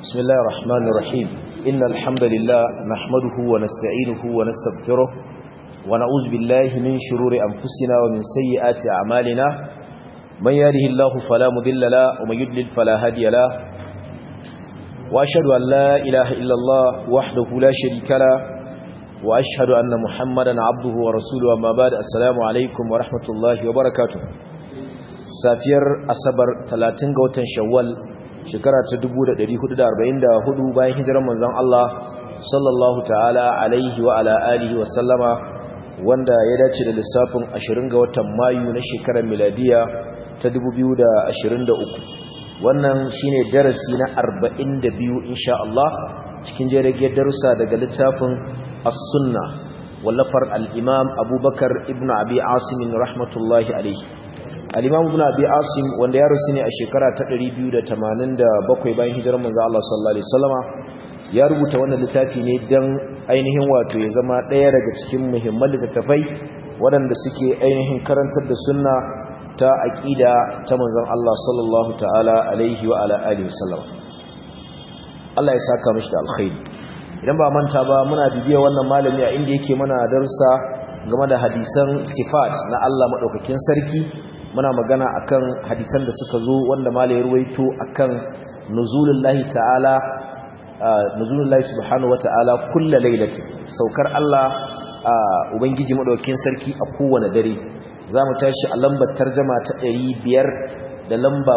بسم الله الرحمن الرحيم إن الحمد لله نحمده ونستعينه ونستغفره ونعوذ بالله من شرور أنفسنا ومن سيئات أعمالنا من يهده الله فلا مضل له ومن يضلل فلا هادي له وأشهد أن لا إله إلا الله وحده لا شريك له وأشهد أن محمدا عبده ورسوله أما بعد السلام عليكم ورحمة الله وبركاته سافير أصبر 30 غوتن شوال shekara ta 1444 bayan hijirar manzon Allah sallallahu ta'ala alaihi wa ala alihi wa sallama wanda ya dace da lissafin 20 ga watan Mayu na shekarar miladiya ta 2023 wannan shine darasi na 42 insha Allah cikin jerin darussa daga littafin As-Sunna wallafar al-Imam Abubakar ibn Abi Asim rahmatullahi alaihi al-imam ibn abi asim wanda ya rusu ne a shekara ta 287 bayan hijirar manzo Allah sallallahu alaihi wasallama ya rubuta wannan littafi ne dan ainihin wato ya zama daya daga cikin muhimman littattafai waɗanda suke ainihin karantar da sunna ta aqida ta manzon Allah sallallahu ta'ala alaihi wa ala alihi wasallama Allah ya saka mishi da alkhairi idan ba manta ba muna bibiya wannan malami a inda yake mana darussa game da hadisan sifat na Allah madaukakin sarki muna magana akan hadisan da suka zo wanda malai ya ruwaito akan nuzulullahi ta'ala nuzulullahi subhanahu wata'ala kullu lailatin saukar Allah ubangiji madaukakin sarki a kowane dare zamu tashi a lambar tarjuma ta 500 da lamba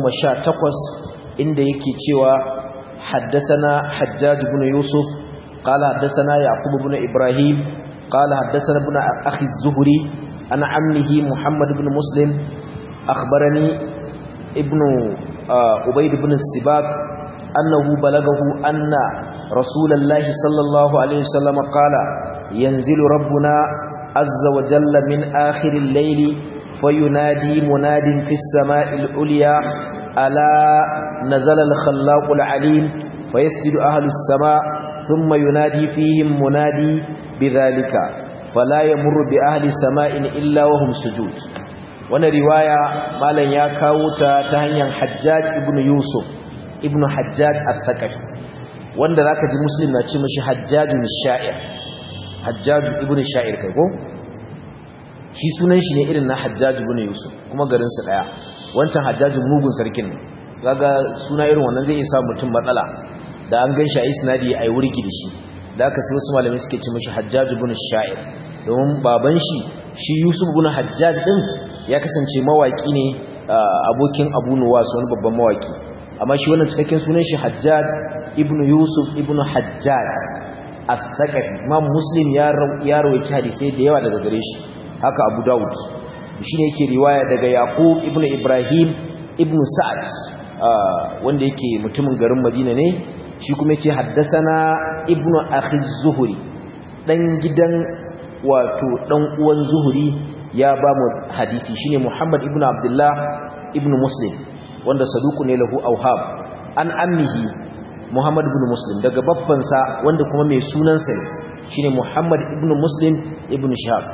18 inda yake cewa haddathana hajjaj ibn yusuf qala haddathana yaqub ibn ibrahim qala haddathana ibn akhi az-zuhri عن عمه محمد بن مسلم أخبرني ابن عبيد بن السباق أنه بلغه أن رسول الله صلى الله عليه وسلم قال ينزل ربنا عز وجل من آخر الليل فينادي مناد في السماء العليا ألا نزل الخلاق العليم فيسجد أهل السماء ثم ينادي فيهم منادي بذلك فلا يمر بأهل سماء إلا وهم سجود وانا رواية مالا يكاوتا تهنيا حجاج ابن يوسف ابن حجاج الثقفي wanda zaka ji muslim na ce mishi hajjajun sha'ir hajjaju ibn sha'ir kai ko shi sunan shi ne irin na hajjaju ibn yusuf kuma garin sa daya wancan hajjajun mugun sarkin ne kaga suna irin wannan zai isa mutum matsala da an ganshi a isnadi ai wurgi da shi da aka sai wasu malamai suke ce mishi hajjaj ibn sha'ir domin baban shi shi yusuf ibn hajjaj din ya kasance mawaki ne abokin abu nuwas wani babban mawaki amma shi wannan cikakken sunan shi hajjaj ibn yusuf ibn hajjaj al-thaqafi imam muslim ya ya rawaita hadisi da yawa daga gare shi haka abu daud shi ne yake riwaya daga yaqub ibn ibrahim ibn sa'ad wanda yake mutumin garin madina ne shi kuma yake haddasana ibnu akhi zuhuri dan gidan wato dan uwan zuhuri ya ba mu hadisi shine muhammad ibnu abdullah ibnu muslim wanda saduku ne lahu auhab an ammihi muhammad ibnu muslim daga babban sa wanda kuma mai sunan sa shine muhammad ibnu muslim ibnu shahab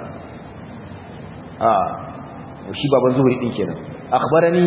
ah shi baban zuhuri din kenan akhbarani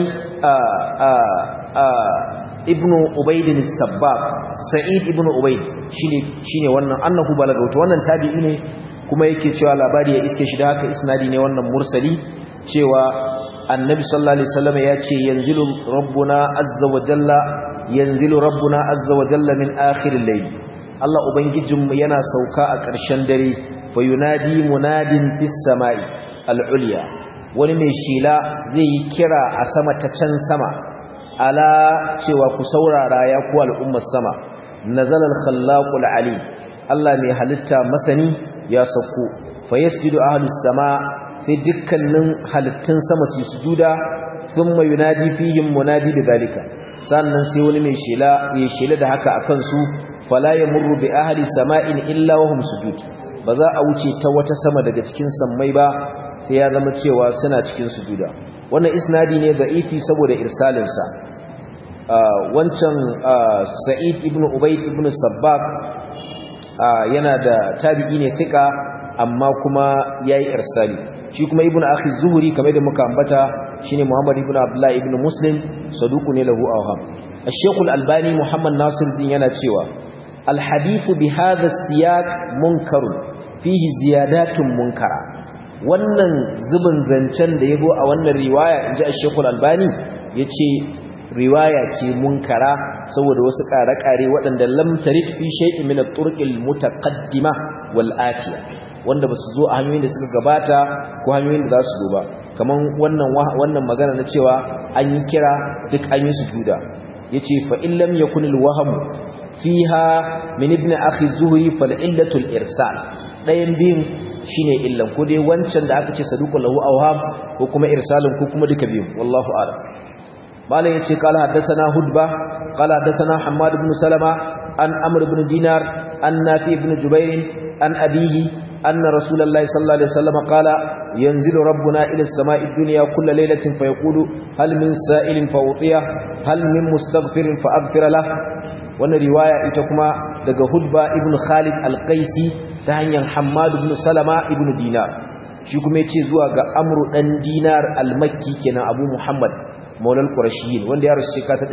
ibnu ubaidin sabbab sa'id ibnu ubaid shine shine wannan annahu balagautu wannan tabi'i ne kuma yake cewa labari ya iske shi da haka isnadi ne wannan mursali cewa annabi sallallahu alaihi wasallam ya ce yanzilu rabbuna azza wa jalla yanzilu rabbuna azza wa jalla min akhir al-layl Allah ubangijinmu yana sauka a ƙarshen dare fa yunadi munadin fis sama'i al-ulya wani mai shila zai yi kira a sama ta can sama ala cewa ku saurara ya ku al'ummar sama nazalal khallaqul alim Allah mai halitta masani ya sauko fa yasjudu ahlus sama sai dukkanin halittun sama su sujuda thumma yunadi fihim munadi bidalika sannan sai wani mai shela ya shela da haka akan su fala yamurru bi ahli sama'in illa wa hum sujud ba za a wuce ta wata sama daga cikin sammai ba sai ya zama cewa suna cikin sujuda wannan isnadi ne da'ifi saboda irsalinsa wancan sa'id ibn ubayd ibn sabbaq yana da tabi'i ne thika amma kuma yayi irsali shi kuma ibn akhi zuhri kamar da muka ambata shine muhammad ibn abdullah ibn muslim saduku ne lahu awham الشيخ الألباني محمد ناصر الدين yana cewa الحديث بهذا السياق منكر فيه زيادات منكرة wannan zubin zancen da yabo a wannan riwaya inji Sheikh Al-Albani yace riwaya ce munkara saboda wasu ƙare-ƙare waɗanda lam tarid fi shay'in min at-turuq al-mutaqaddima wal atiya wanda basu zo a hanyoyin da suka gabata ko hanyoyin da za su zo ba kaman wannan wannan magana na cewa an yi kira duk an yi sujuda yace fa in lam yakun al-wahm fiha min ibn akhi zuhri fal illatu al-irsal dayan bin shine illan ko dai wancan da aka ce saduqu lahu awham ko kuma irsalin ko kuma duka biyu wallahu a'lam malam yace qala haddathana hudba qala haddathana hammad ibn salama an amr ibn dinar an nafi ibn jubair an abihi anna rasulullahi sallallahu alaihi wasallam qala yanzilu rabbuna ila as-sama'i ad-dunya kull laylatin fayaqulu hal min sa'ilin fa utiya hal min mustaghfirin fa aghfir lah wannan riwaya ita kuma daga hudba ibn khalid al-qaisi ta hanyar hammad ibn salama ibn dinar shi kuma yace zuwa ga amru dan dinar al-makki kenan abu muhammad maulal qurashiyin wanda ya rasu shekara ta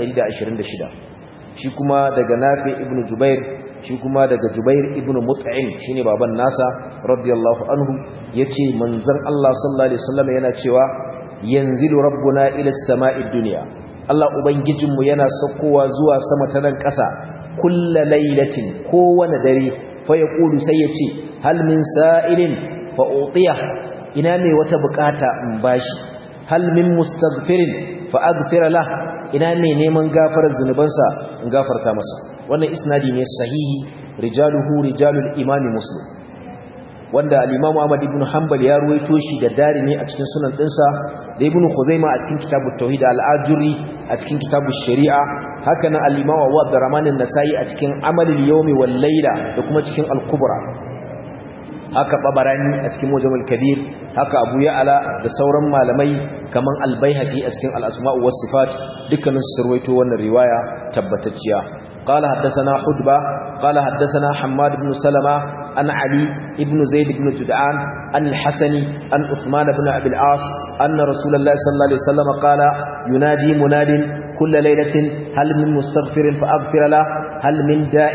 126 shi kuma daga nafi ibn jubair shi kuma daga jubair ibn mut'im shine baban nasa radiyallahu anhu yace manzon Allah sallallahu alaihi wasallam yana cewa yanzilu rabbuna ila as-sama'i dunya Allah ubangijinmu yana saukowa zuwa sama ta nan ƙasa kullu lailatin kowane dare fa yaqulu sai yace hal min sa'ilin fa utiya ina mai wata bukata in bashi hal min mustaghfirin fa aghfira lah ina mai neman gafarar zunubansa in gafarta masa wannan isnadi ne sahihi rijaluhu rijalul imami muslim wanda al-imam Ahmad ibn Hanbal ya ruwaito shi da darimi a cikin sunan dinsa da ibn Khuzaima a cikin kitabut tauhid al-ajuri a cikin kitabut shari'a haka nan al-imam Abu Abdurrahman an-Nasa'i a cikin amalul yawmi wal layla da kuma cikin al-kubra haka babarani a cikin mujamul kabir haka abu ya'ala da sauran malamai kaman al-baihaqi a cikin al-asma' was sifat dukkanin su sarwaito wannan riwaya tabbatacciya قال حدثنا حدبة قال حدثنا حماد بن سلمة عن علي بن زيد بن جدعان عن الحسن عن عثمان بن أبي العاص أن رسول الله صلى الله عليه وسلم قال ينادي مناد كل ليلة هل من مستغفر فأغفر له هل من داء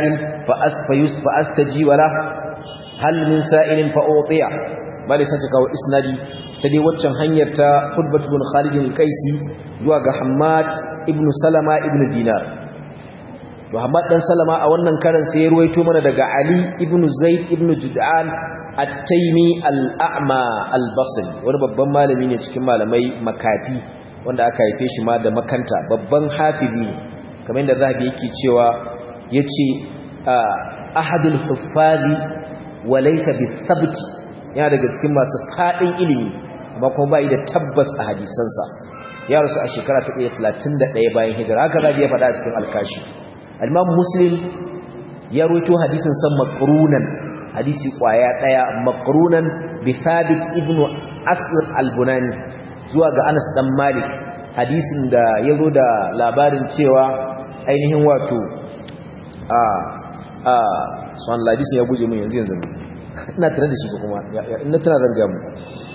فأستجيب له hal min sa'ilin fa utiya bale sai ta kawo isnadi ta dai waccan hanyar ta Hudbat ibn Khalid al-Qaisi zuwa ga Hammad ibn Salama ibn Dinar to Hammad dan Salama a wannan karan sai ya ruwaito mana daga Ali ibn Zaid ibn Jud'an at-Taymi al-A'ma al-Basri wani babban malami ne cikin malamai makafi wanda aka haife shi ma da makanta babban hafizi ne kamar yadda zahabi yake cewa yace ahadul huffazi walaisa bi sabti yana daga cikin masu fadin ilimi amma kuma bai da tabbas a hadisansa ya rasu a shekara ta 131 bayan hijira haka zabi ya faɗa a cikin alkashi al-imam muslim ya rawaito hadisin san maqrunan hadisi kwaya daya maqrunan bi thabit ibn asl al-bunani zuwa ga Anas dan Malik hadisin da yazo da labarin cewa ainihin wato a a swan hadisin ya guje min yanzu yanzu ina tare da shi ko kuma ina tana zanga mu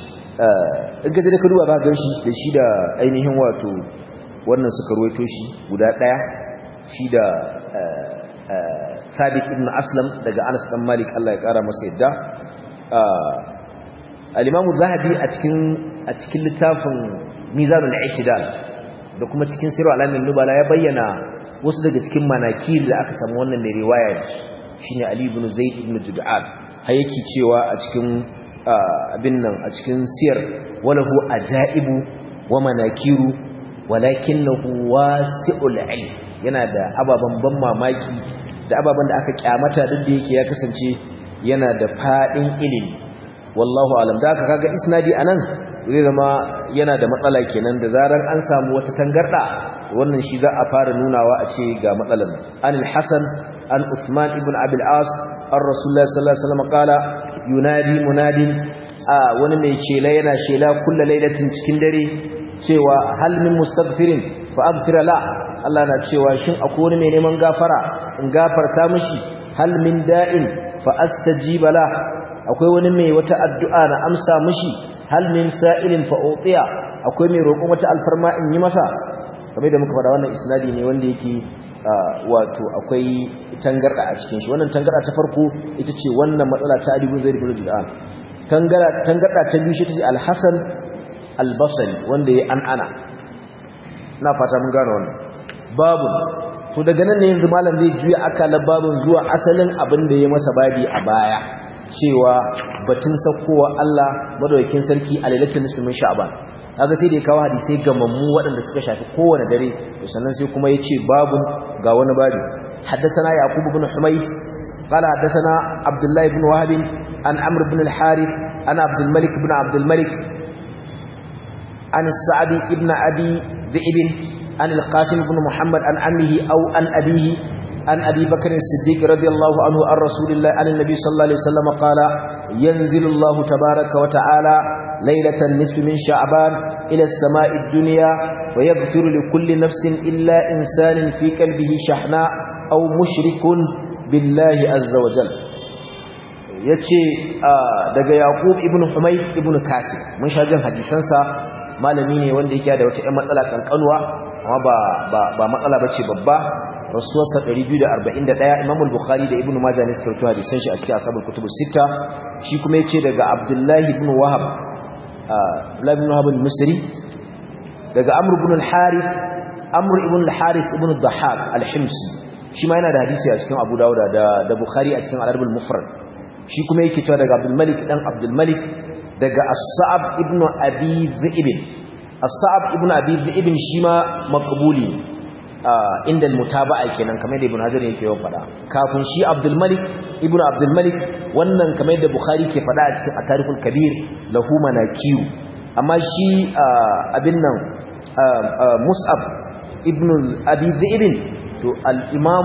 in ka je da ka duba ba ga shi da shi da ainihin wato wannan suka ruwaito shi guda daya shi da Sadiq ibn Aslam daga Anas dan Malik Allah ya kara masa yadda al-Imam zahabi a cikin a cikin littafin Mizanul I'tidal da kuma cikin Sirr al-Alamin Nubala ya bayyana wasu daga cikin manakir da aka samu wannan mai riwaya shine Ali ibn Zaid ibn Jud'an har yake cewa a cikin abin nan a cikin siyar walahu ajaibu wa manakiru walakinahu wasi'ul ilm yana da ababan ban mamaki da ababan da aka kyamata duk da yake ya kasance yana da fadin ilimi wallahu alam da aka kaga isnadi anan zai zama yana da matsala kenan da zarar an samu wata tangarda wannan shi za a fara nunawa a ce ga matsalar anil hasan an usman ibn abil as an rasulullah sallallahu alaihi wasallam kala yunadi munadin a wani mai shela yana shela kullu lailatin cikin dare cewa hal min mustaghfirin fa aghfir la Allah na cewa shin akwai wani mai neman gafara in gafarta mishi hal min da'in fa astajiba la akwai wani mai wata addu'a na amsa mishi hal min sa'ilin fa utiya akwai mai roƙon wata alfarma in yi masa kamar da muka faɗa wannan isnadi ne wanda yake wato akwai tangarda a cikin shi wannan tangarda ta farko ita ce wannan matsala ta Ali ibn Zaid ibn Judan tangarda ta biyu shi ta ce Al-Hasan Al-Basri wanda ya an ana na fata mun gane wannan babu to daga nan ne yanzu malam zai juya akalan babun zuwa asalin abin da ya masa babi a baya cewa batun sakkowa Allah madaukakin sarki a lailatul nisfi min sha'ban kaga sai da ya kawo hadisai gamammu waɗanda suka shafi kowane dare sannan sai kuma yace babu ga wani babi haddathana yaqub ibn humayth qala haddathana abdullah ibn wahab an amr ibn al-harith an abd al-malik ibn abd al-malik an sa'd ibn abi ذئب عن القاسم بن محمد عن عمه أو عن أبيه عن أبي بكر الصديق رضي الله عنه عن رسول الله عن النبي صلى الله عليه وسلم قال ينزل الله تبارك وتعالى ليلة النصف من شعبان إلى السماء الدنيا ويغفر لكل نفس إلا إنسان في قلبه شحناء أو مشرك بالله عز وجل yace daga Yaqub ibn Humayd ibn Kasib mun sha jin hadisansa malami ne wanda yake da wata ƴan matsala kankanuwa amma ba ba ba matsala bace babba rasuwarsa 241 Imam al-Bukhari da Ibn Majah ne suka rawaito hadisan shi a cikin Ashabul Kutub Sitta shi kuma yace daga Abdullah ibn Wahab Abdullah ibn Wahab al-Misri daga Amr ibn al-Harith Amr ibn al-Harith ibn al-Dhahhak al-Himsi shi ma yana da hadisi a cikin Abu Dawud da da Bukhari a cikin Al-Arab al-Mufrad shi kuma yake cewa daga Abdul Malik dan Abdul Malik daga As-Sa'ab ibn Abi Dhi'b As-Sa'ab ibn Abi Dhi'b shi ma maqbuli inda mutaba'a kenan kamar da Ibn Hajar yake yawan fada kafin shi Abdul Malik ibn Abdul Malik wannan kamar da Bukhari ke fada a cikin At-Tarikhul Kabir lahu manakiyu amma shi abin nan Mus'ab ibn Abi Dhi'b to al-Imam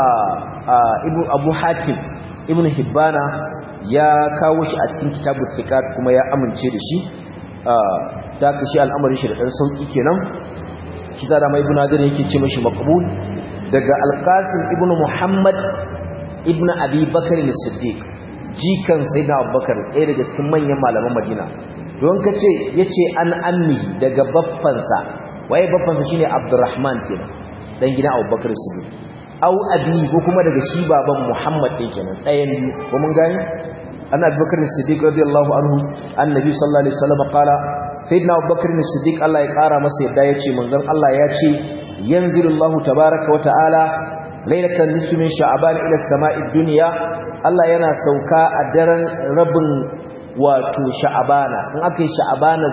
ibn Abu Hatim ibn Hibbana ya kawo shi a cikin kitabut thiqat kuma ya amince da shi da ka shi al'amarin shi da dan sauki kenan shi da mai ibn Hajar yake ce mashi maqbul daga al-Qasim ibn Muhammad ibn Abi Bakr as-Siddiq jikan sayyidina Abubakar ɗaya daga cikin manyan malaman Madina don kace yace an ammi daga baffansa waye baffansa shine Abdurrahman kenan dan gidan Abubakar as-Siddiq au abi ko kuma daga shi baban Muhammad din kenan ɗayan biyu ko mun gani anna Abubakar as-Siddiq radiyallahu anhu annabi sallallahu alaihi wasallam qala sayyidina Abubakar as-Siddiq Allah ya kara masa yadda yace manzon Allah ya ce yanzilullahu tabaaraka wa ta'ala lailatan nisfi min sha'ban ila as-sama'id dunya Allah yana sauka a daren rabin wato sha'abana in aka yi sha'abana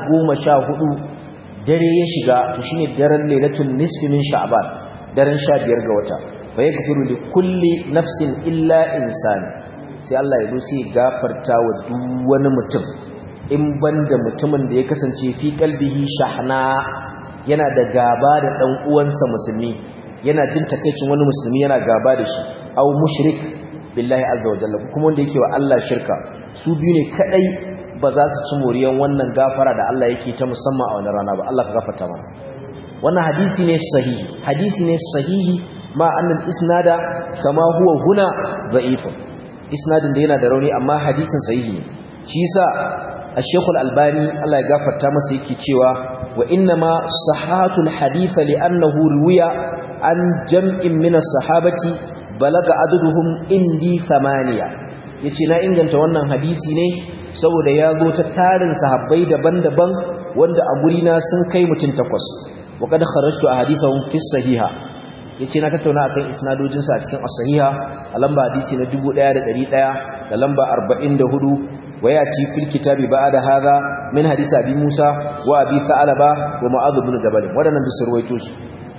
14 dare ya shiga to shine daren lailatul nisfi min sha'ban daren 15 ga wata fa yaghfiru li kulli nafsin illa insani sai Allah ya zo sai gafarta wa duk wani mutum in banda mutumin da ya kasance fi kalbihi shahna yana da gaba da dan uwansa musulmi yana jin takeicin wani musulmi yana gaba da shi aw mushrik billahi azza wa jalla kuma wanda yake wa Allah shirka su biyu ne kadai ba za su ci moriyan wannan gafara da Allah yake ta musamman a wannan rana ba Allah ka gafarta mana wannan hadisi ne sahihi hadisi ne sahihi ma annal isnada kama huwa huna da'ifun isnadin da yana da rauni amma hadisin sahihi ne shi yasa الشيخ الألباني الله يغفر تامس yake cewa wa inma sahatul hadith li'annahu ruwiya an jam'in min as-sahabati balaga aduduhum indi thamaniya yace na inganta wannan hadisi ne saboda ya zo ta tarin sahabbai daban-daban wanda a guri na sun kai mutum takwas wa kad kharajtu ahadithahum fi sahiha yace na tattauna akan isnadojin sa a cikin as-sahiha a lamba hadisi na 1100 da lamba 44 وياتي في الكتاب بعد هذا من حديث ابي موسى وابي ثعلبه ومعاذ بن جبل ودانن da surwaito su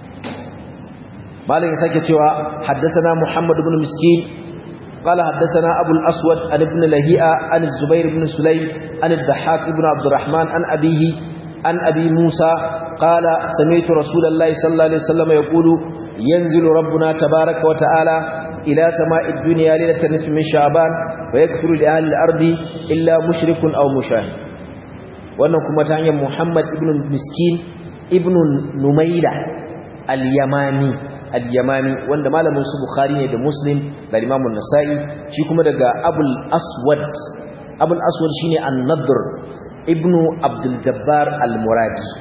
malin sake cewa haddathana muhammad ibn miskin قال حدثنا ابو الاسود عن ابن لهيئه عن الزبير بن سليم عن الضحاك بن عبد الرحمن عن ابيه عن ابي موسى قال سمعت رسول الله صلى الله عليه وسلم يقول ينزل ربنا تبارك وتعالى إلى سماء الدنيا ليلة النصف من شعبان ويكفر لأهل الأرض إلا مشرك أو مشاهد wannan kuma ta hanyar Muhammad ibn Miskin ibn Numaila al-Yamani al-Yamani wanda malamin su Bukhari ne da Muslim da Imam nasai shi kuma daga Abul Aswad Abul Aswad shine An-Nadr ibn Abdul Jabbar al-Muradi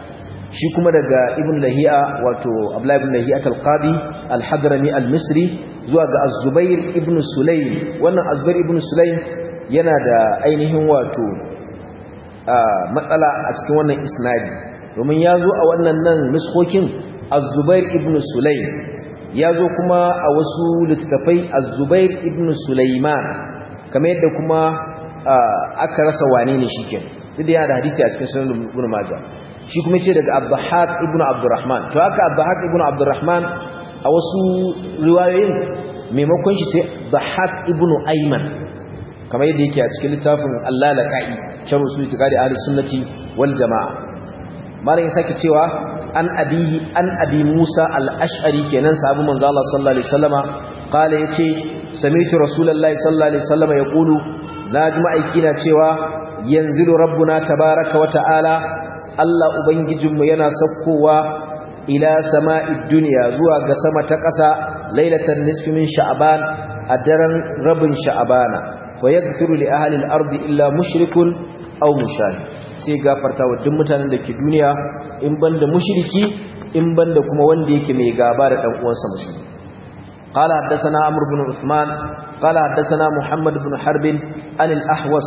shi kuma daga ibn lahiya wato abdullahi ibn lahiya al-qadi al-hadrami al-misri zuwa ga az-zubair ibn sulaym wannan az-zubair ibn sulaym yana da ainihin wato matsala a cikin wannan isnadi domin ya zo a wannan nan nuskokin az-zubair ibn sulaym ya zo kuma a wasu littattafai az-zubair ibn sulaiman kamar yadda kuma aka rasa wane ne shi kenan duk da yana da hadisi a cikin sunan ibn majah shi kuma ce daga abdahak ibn abdurrahman to haka abdahak ibn abdurrahman a wasu riwayoyin maimakon shi sai dahak ibn ayman kamar yadda yake a cikin littafin Allah laqai sharh usul itiqadi ahli sunnati wal jamaa malam ya sake cewa an abihi an abi musa al-ash'ari kenan sahabu manzo Allah sallallahu alaihi wasallama qala yace sami'tu rasulullahi sallallahu alaihi wasallama yaqulu naji ma'aikina cewa yanzilu rabbuna tabaaraka wa ta'ala Allah Ubangijinmu yana saukowa ila sama'id duniya zuwa ga sama ta ƙasa lailatan nisfi min sha'ban a daren rabin sha'bana fa yaghfiru li ahli al-ardi illa mushrikun aw mushrik sai gafarta wa duk mutanen da ke duniya in banda mushriki in banda kuma wanda yake mai gaba da dan uwansa musulmi قال حدثنا عمرو بن عثمان قال حدثنا محمد بن حرب عن الأحوص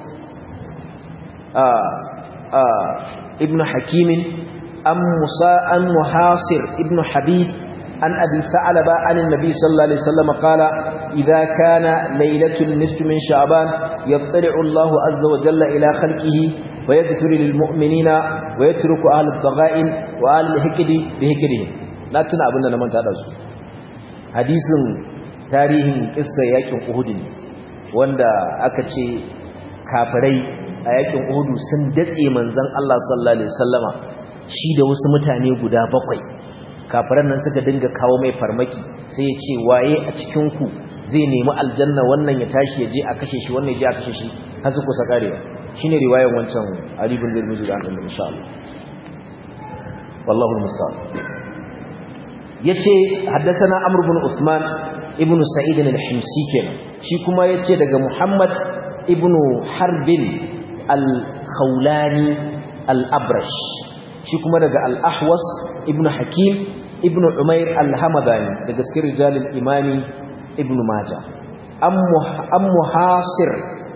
آه آه ابن حكيم أم موسى أم محاصر ابن حبيب عن أبي ثعلبة عن النبي صلى الله عليه وسلم قال إذا كان ليلة النصف من شعبان يطلع الله عز وجل إلى خلقه ويذكر للمؤمنين ويترك أهل الضغائن وأهل الهكد بهكدهم لا تنا أبنى من تدرس حديث تاريخ قصة يكون أهد wanda aka ce kafirai a yakin Uhudu sun datse manzon Allah sallallahu alaihi wasallama shi da wasu mutane guda bakwai kafiran nan suka dinga kawo mai farmaki sai ya ce waye a cikin ku zai nemi aljanna wannan ya tashi ya je a kashe shi wannan ya je a kashe shi har su kusa karewa shine riwayar wancan Ali bin Zurmiji da annabi insha Allah wallahu musta'an yace haddathana Amr ibn Uthman ibn Sa'id al-Himsi kenan shi kuma yace daga Muhammad ibn Harbin al-khawlani al-abrash shi kuma daga al-ahwas ibnu hakim ibnu umair al-hamadani daga cikin rijalil imami ibnu majah am muhasir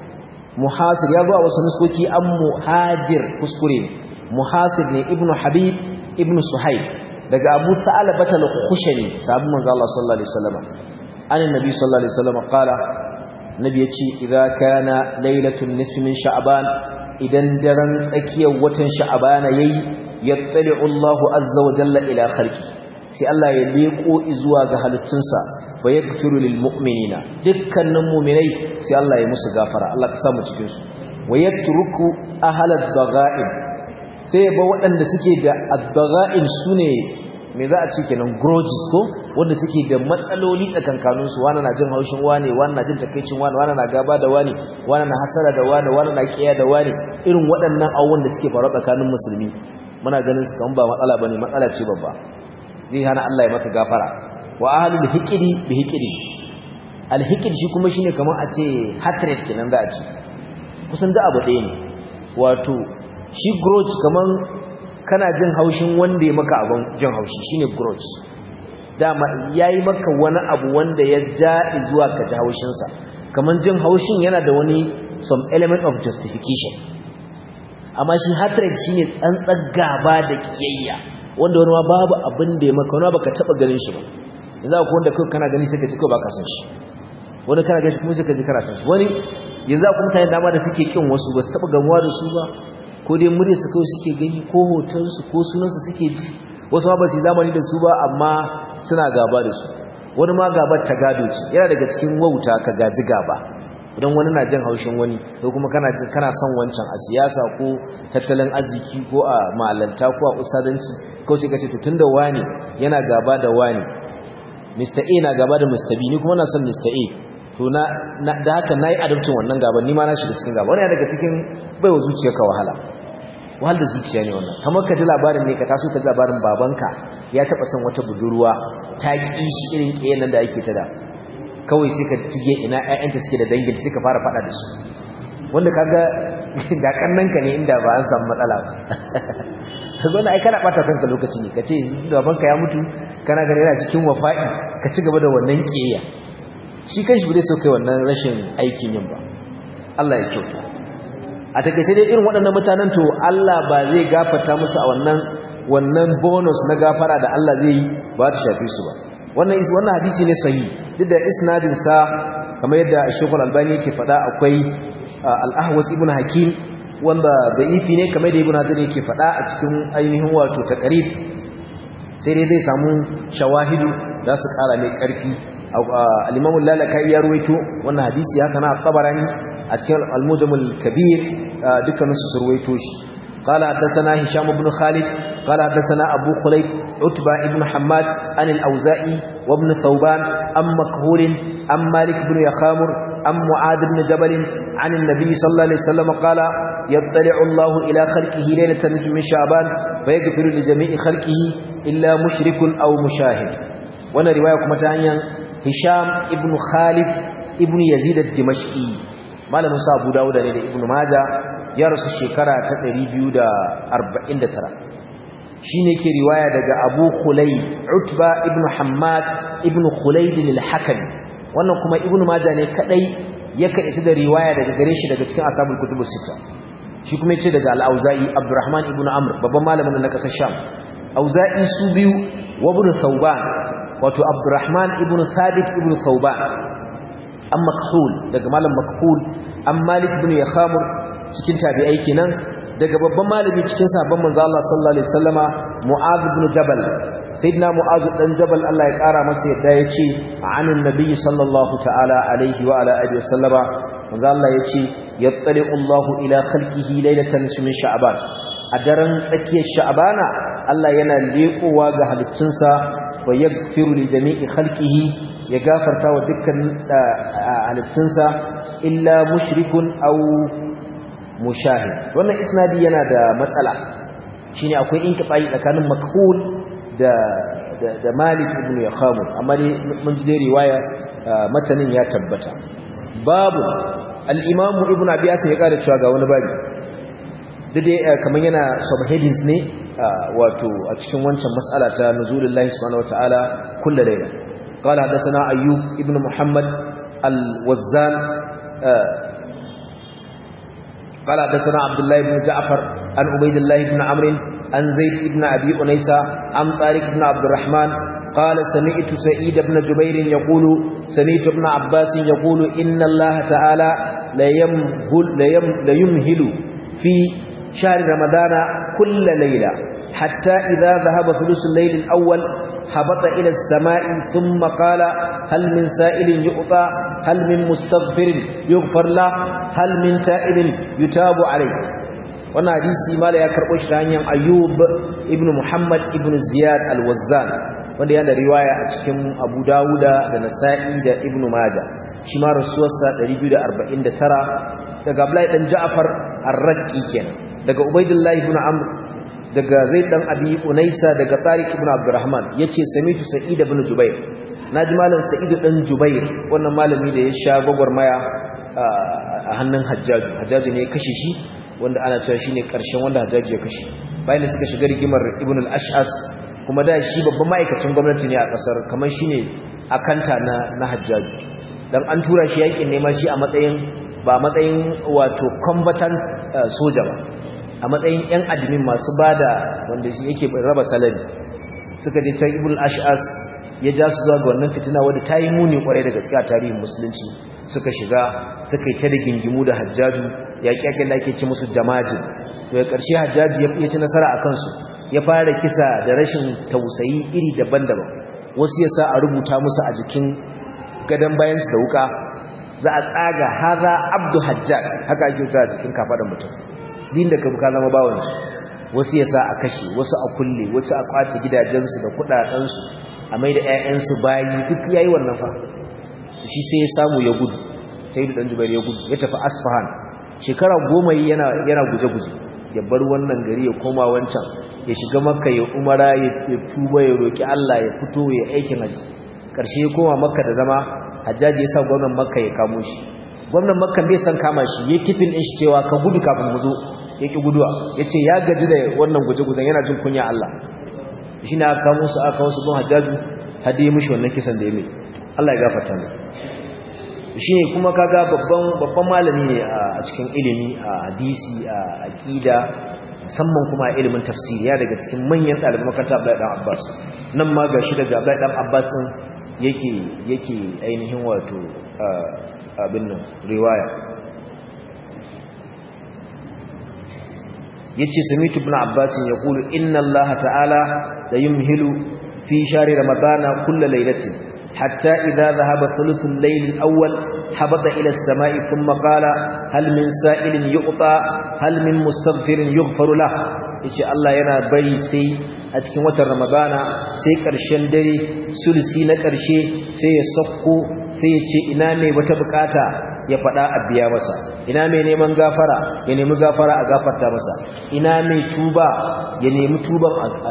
muhasir ya zo a wasu nuskoki am muhajir kuskure muhasir ne ibnu habib ibnu suhaib daga abu sa'alabat al-khushani sahabu manzo Allah sallallahu alaihi wasallam annabi sallallahu alaihi wasallam qala nabi yace idza kana lailatul nisfi min sha'ban idan daren tsakiyar watan sha'bana yayi yattali'u Allahu azza wa jalla ila khalqi sai Allah ya leko zuwa ga halittunsa fa yaghfiru lil mu'minina dukkanin mu'minai sai Allah ya musu gafara Allah ka samu cikin su wa yatruku ahlad bagha'in sai ya ba waɗanda suke da ad-bagha'in sune me za a ce kenan grudges ko wanda suke da matsaloli tsakankanin su wani na jin haushin wani wani na jin takeicin wani wani na gaba da wani wani na hasara da wani wani na kiyaye da wani irin waɗannan abubuwan da suke faruwa tsakanin musulmi muna ganin su kan ba matsala bane matsala ce babba zai hana Allah ya maka gafara wa ahlul hiqdi bi hiqdi al hiqd shi kuma shine kamar a ce hatred kenan za a ce kusan da abu ɗaya ne wato shi grudge kaman kana jin haushin wanda ya maka abin jin haushi shine grudge dama yayi maka wani abu wanda ya ja zuwa ka ji haushin sa kaman jin haushin yana da wani some element of justification amma shi hatred shine tsantsar gaba da kiyayya wanda wani ma babu abin da ya maka wani baka taba ganin shi ba yanzu akwai wanda kai kana gani sai ka ji kai baka san shi wani kana gani kuma sai ka ji kana san shi wani yanzu akwai mutane dama da suke kin wasu ba su taba gamuwa da su ba ko dai murya su kawai suke gani ko hoton su ko sunan su suke ji wasu ma ba su zamani da su ba amma suna gaba da su wani ma gabar ta gado ce yana daga cikin wauta ka gaji gaba idan wani na jin haushin wani ko kuma kana kana son wancan a siyasa ko tattalin arziki ko a malanta ko a usadanci ko sai ka ce to tunda wani yana gaba da wani Mr. A na gaba da Mr. B ni kuma na son Mr. A to na da haka nayi adabtin wannan gaban ni ma na shiga cikin gaba wannan daga cikin baiwa zuciyarka wahala wahal da zuciya ne wannan kamar ka ji labarin ne ka taso ka ji labarin babanka ya taba son wata budurwa ta ki shi irin kiyayen nan da ake ta da kawai sai ka cige ina ƴaƴanta suke da dangin sai ka fara fada da su wanda kaga da kannanka ne inda ba an samu matsala ba kaga wannan ai kana bata kanka lokaci ne kace babanka ya mutu kana ganin yana cikin wafa'i ka ci gaba da wannan kiyaya shi kanshi bai so kai wannan rashin aikin yin ba Allah ya kyauta a takeice dai irin waɗannan mutanen to Allah ba zai gafarta musu a wannan wannan bonus na gafara da Allah zai yi ba ta shafe su ba wannan is wannan hadisi ne sahihi duk da isnadin sa kamar yadda Sheikh Al-Albani yake faɗa akwai Al-Ahwas ibn Hakim wanda da'ifi ne kamar da Ibn Hajar yake faɗa a cikin ainihin wato taqrib sai dai zai samu shawahidu za su ƙara ne ƙarfi al-Imam al-Lalaka'i ya ruwaito wannan hadisi haka na Tabarani a cikin al-Mujamul Kabir dukkan su surwaito shi قال حدثنا هشام بن خالد قال حدثنا أبو خليب عتبة بن حماد عن الأوزائي وابن ثوبان أم مكهول أم مالك بن يخامر أم معاذ بن جبل عن النبي صلى الله عليه وسلم قال يطلع الله إلى خلقه ليلة من شعبان فيغفر لجميع خلقه إلا مشرك أو مشاهد وانا رواية كمتانيا هشام ابن خالد ابن يزيد الدمشقي ما لم أبو داود ابن ماجه ya rasu shekara ta 249 shi ne ke riwaya daga abu khulai utba ibn hamad ibn khulaidin al-hakami wannan kuma ibn maja ne kadai ya kaɗaita da riwaya daga gare shi daga cikin asabul kutubu sita shi kuma yace daga al-auza'i abdurrahman ibn amr babban malamin na kasar sham auza'i su biyu wa ibn thawban wato abdurrahman ibn thabit ibn thawban an makhul daga malam makhul an malik ibn yakhamur cikin tabi'ai kenan daga babban malami cikin sahabban manzo Allah sallallahu alaihi wasallama Mu'adh ibn Jabal sayyidina Mu'adh dan Jabal Allah ya kara masa yadda yace anin nabiyyi sallallahu ta'ala alaihi wa ala alihi wasallama manzo Allah yace yattali'u Allahu ila khalqihi laylatan min sha'ban a daren tsakiyar sha'bana Allah yana leƙowa ga halittunsa wa yaghfiru li jami'i khalqihi ya gafarta wa dukkan halittunsa illa mushrikun aw mushahid wannan isnadi yana da matsala shine akwai inqita'i tsakanin makhul da da, da Malik ibn Yakham amma dai mun ji dai riwaya matanin ya tabbata babu al-Imam Ibn Abi Asim ya kada cewa ga wani babu dai kaman yana subheadings ne wato a cikin wancan mas'ala ta nuzulullahi subhanahu wataala kullu layla قال حدثنا أيوب ابن محمد الوزان قال حدثنا عبد الله بن جعفر عن عبيد الله بن عمرو عن زيد بن ابي انيسه عن طارق بن عبد الرحمن قال سمعت سعيد بن جبير يقول سمعت ابن عباس يقول ان الله تعالى لا يمهل لا يمهل في شهر رمضان كل ليله حتى اذا ذهب ثلث الليل الاول هبط إلى السماء ثم قال هل من سائل يؤطى هل من مستغفر يغفر له هل من تائب يتاب عليه wannan hadisi mala ya karɓo shi ta hanyar ayyub ibn muhammad ibn ziyad al-wazzan wanda yana riwaya a cikin abu dawuda da nasa'i da ibn maja shi ma rasuwarsa 249 daga abdullahi dan ja'far ar-raqi kenan daga ubaidullahi ibn amr daga zai dan abi unaisa daga tariq ibn abdurrahman yace samitu sa'id ibn jubair naji malam sa'id dan jubair wannan malami da ya sha gwagwarmaya a hannun hajjaju hajjaju ne ya kashe shi wanda ana cewa shine karshen wanda hajjaju ya kashe bayan da suka shiga rigimar ibn al-ash'as kuma da shi babban ma'aikacin gwamnati ne a kasar kamar shine akanta na na hajjaju dan an tura shi yakin nema shi a matsayin ba matsayin wato combatant soja ba a matsayin 'yan admin masu bada wanda shi yake raba salari suka je can ibul ash'as ya ja su zuwa ga wannan fitina wadda ta yi muni kwarai da gaske a tarihin musulunci suka shiga suka yi ta da gingimu da hajjaju ya kyakke da ake ci musu jamajin daga ƙarshe hajjaji ya ci nasara a kansu ya fara kisa da rashin tausayi iri daban-daban wasu ya sa a rubuta musu a jikin gadon bayansu da wuka za a tsaga haza abdu hajjaj haka ake wuta a jikin kafaɗan mutum din da ka zama bawansu wasu ya sa a kashe wasu a kulle wasu a kwace gidajensu da kudadensu a mai da 'ya'yansu bayi duk ya yi wannan fa shi sai ya samu ya gudu sai da ɗan jubair ya gudu ya tafi asfahan shekara goma yana guje-guje ya bar wannan gari ya koma wancan ya shiga makka ya umara ya tuba ya roƙi allah ya fito ya aikin haji ƙarshe ya koma makka da zama hajjaji ya sa gwamnan makka ya kamo shi gwamnan makka bai san kama shi ya kifin ɗin shi cewa ka gudu kafin mu zo yake guduwa yace ya gaji da wannan guje-gujen yana jin kunya Allah shine aka kawo musu aka wasu gun hajjaju hadi mishi wannan kisan da ya mai Allah ya gafarta mai shine kuma kaga babban babban malami ne a cikin ilimi a hadisi a aqida musamman kuma a ilimin tafsiri ya daga cikin manyan ɗaliban makaranta Abdullahi dan Abbas nan ma gashi daga Abdullahi dan Abbas din yake yake ainihin wato abin nan riwaya yace samitu ibn abbas yaqulu inna allaha ta'ala la yumhilu fi shahri ramadana kull laylatin hatta idha dhahaba thuluthul layl al-awwal habata ila as-sama'i thumma qala hal min sa'ilin yu'ta hal min mustaghfirin yughfaru lah yace Allah yana bari sai a cikin watan ramadana sai ƙarshen dare sulsi na ƙarshe sai ya sakko sai ya ce ina mai wata bukata ya faɗa a biya masa ina mai neman gafara ya nemi gafara a gafarta masa ina mai tuba ya nemi tuban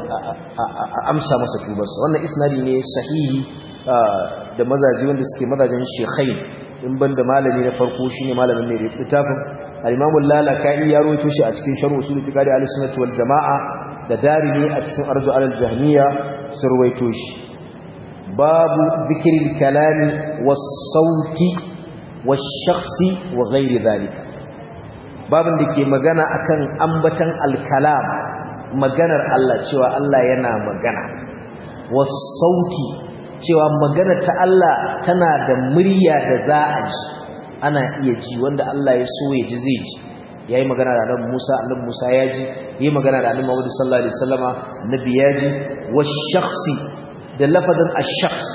a amsa masa tubarsa wannan isnadi ne sahihi da mazaji wanda suke mazajin shekhai in ban da malami na farko shine malamin mai littafin al-imamu lalaka'i ya rawaito shi a cikin sharh usul itikadi al-sunnah wal jamaa da darimi a cikin arzu al-jahmiya surwaito shi babu zikril kalami was sauti was shakhsi wa ghairi dhalika babin da ke magana akan ambatan al-kalam maganar Allah cewa Allah yana magana was sauti cewa magana ta Allah tana da murya da za a ji ana iya ji wanda Allah ya so ya ji zai ji yayi magana da Annabi Musa Annabi Musa ya ji yayi magana da Annabi Muhammad sallallahu alaihi wasallama Annabi ya ji wash-shakhsi da lafazin ash-shakhs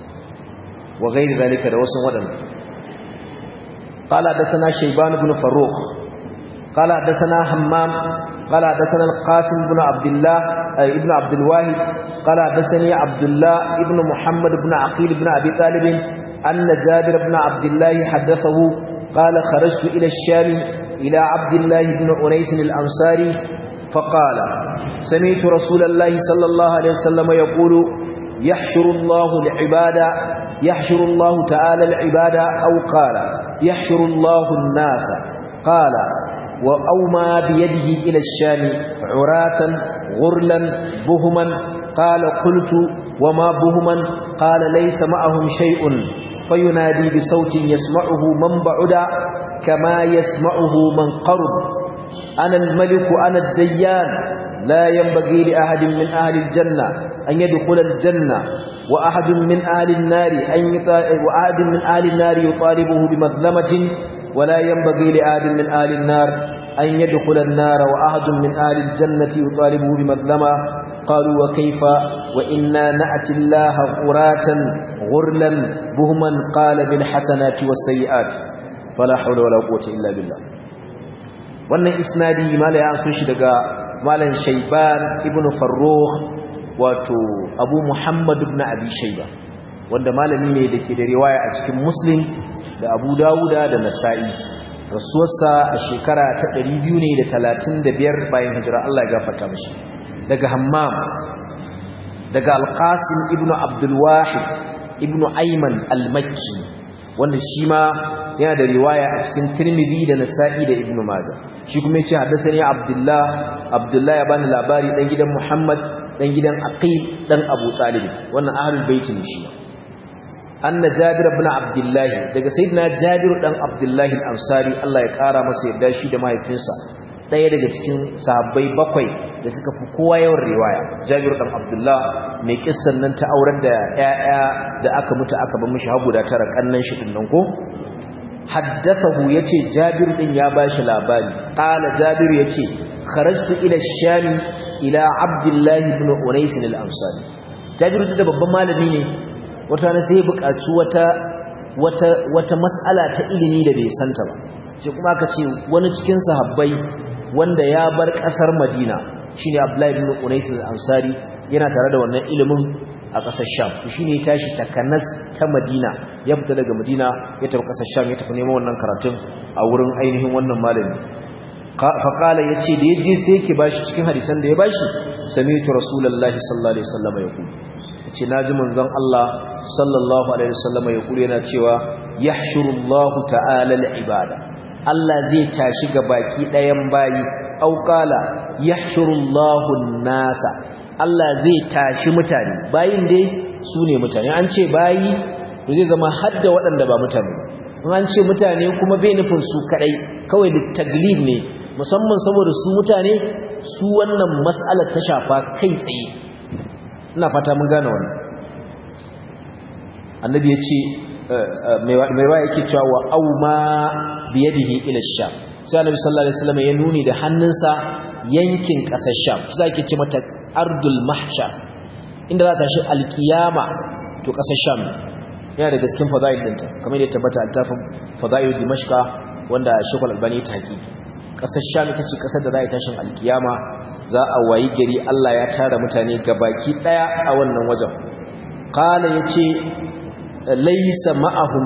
wa ghairi zalika da wasu wadannan qala hadathana shayban ibn faruq qala hadathana hammam qala hadathana al-qasim ibn abdullah ibn abd al-wahid qala hadathani abdullah ibn muhammad ibn aqil ibn abi talib anna jabir ibn abdullah hadathahu qala kharajtu ila ash-sham إلى عبد الله بن أنيس الأنصاري فقال سمعت رسول الله صلى الله عليه وسلم يقول يحشر الله العباد يحشر الله تعالى العباد أو قال يحشر الله الناس قال وأومى بيده إلى الشام عراة غرلا بهما قال قلت وما بهما قال ليس معهم شيء فينادي بصوت يسمعه من بعد كما يسمعه من قرب أنا الملك أنا الديان لا ينبغي لأحد من أهل الجنة أن يدخل الجنة وأحد من أهل النار أن وأحد من أهل النار يطالبه بمظلمة ولا ينبغي لأحد من أهل النار أن يدخل النار وأحد من أهل الجنة يطالبه بمظلمة قالوا وكيف وإنا نأتي الله قراتا غرلا بهما قال بالحسنات والسيئات fala haula wala quwwata illa billah wannan isnadi mala ya sun shi daga malan shayban ibn farrukh wato abu muhammad ibn abi shayba wanda malami ne dake da riwaya a cikin muslim da abu dawuda da nasa'i rasuwarsa a shekara ta 235 bayan hijira Allah ya gafarta mishi daga hammam daga alqasim ibn abdul wahid ibn ayman al-makki wanda shi ma yana da riwaya a cikin Tirmidhi da Nasa'i da Ibn Majah shi kuma yace haddathani Abdullah Abdullah ya bani labari dan gidan Muhammad dan gidan Aqil dan Abu Talib wannan ahlul bait ne shi anna Jabir ibn Abdullah daga sayyidina Jabir dan Abdullah al-Ansari Allah ya kara masa yarda shi da mahaifinsa daya daga cikin sahabbai bakwai da suka fi kowa yawan riwaya Jabir dan Abdullah mai kissan nan ta auren da ƴaƴa da aka mutu aka bar mishi hagu da tara kannan shi din nan ko haddathahu yace Jabir din ya bashi labari qala Jabir yace kharajtu ila ash-sham ila Abdullah ibn Unais al-Ansari Jabir da babban malami ne wata ne sai buƙaci wata wata wata mas'ala ta ilimi da bai santa ba sai kuma aka ce wani cikin sahabbai wanda ya bar ƙasar Madina shine Abdullah ibn Unais al-Ansari yana tare da wannan ilimin a ƙasar Sham to shine ya tashi takanas ta Madina ya fita daga Madina ya tafi ƙasar Sham ya tafi neman wannan karatun a wurin ainihin wannan malami fa qala yace da yaje sai yake bashi cikin hadisan da ya bashi sami'tu rasulullahi sallallahu alaihi wasallam yaqul yace naji manzon Allah sallallahu alaihi wasallam yaqul yana cewa yahshurullahu ta'ala al-ibada Allah zai tashi ga baki ɗayan bayi aw qala yahshurullahu an-nasa Allah zai tashi mutane bayin dai su ne mutane an ce bayi zai zama hadda waɗanda ba mutane in an ce mutane kuma bai nufin su kadai kawai da taglib ne musamman saboda su mutane su wannan mas'alar ta shafa kai tsaye ina fata mun gane wannan annabi ya ce mai wa yake cewa wa auma biyadihi ila sham sai annabi sallallahu alaihi wasallam ya nuni da hannunsa yankin kasar sham shi zake ce mata ardul mahsha inda za ta shi alkiyama to kasar sham yana da gaskin fadail dinta kamar yadda tabbata altafin fadail dimashqa wanda shekul albani ta hakiki kasar sham ita ce kasar da za a tashin alkiyama za a wayi gari Allah ya tara mutane gabaki daya a wannan wajen qala yace laysa ma'ahum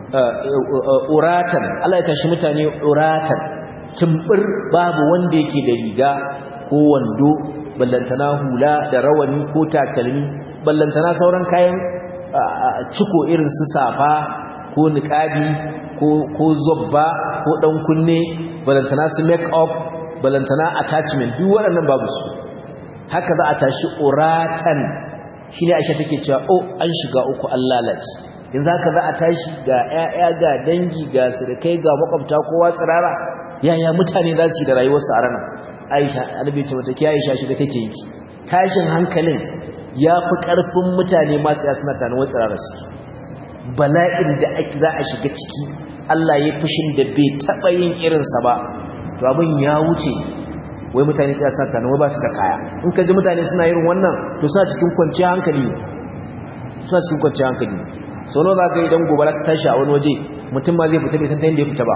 uratan Allah ya tashi mutane uratan tumbur babu wanda yake da riga ko wando ballantana hula da rawani ko takalmi ballantana sauran kayan ciko irin su safa ko niqabi ko ko zobba ko dan kunne ballantana su make up ballantana attachment duk waɗannan babu su haka za a tashi uratan shine Aisha take cewa oh an shiga uku an lalace yanzu haka za a tashi ga ƴaƴa ga dangi ga sirkai ga makwabta kowa tsirara yaya mutane za su yi da rayuwarsu a ranar Aisha annabi ce mata ki Aisha shiga take yi tashin hankalin ya fi ƙarfin mutane ma tsaya suna tana wasu tsirara su bala'in da ake za a shiga ciki Allah ya fushin da bai taɓa yin irinsa ba to abin ya wuce wai mutane sai sa tana wai ba su da kaya in ka ji mutane suna irin wannan to suna cikin kwanciyar hankali ne suna cikin kwanciyar hankali sau nawa za ka idan gobara ta tashi a wani waje mutum ma zai fita bai san ta yadda ya fita ba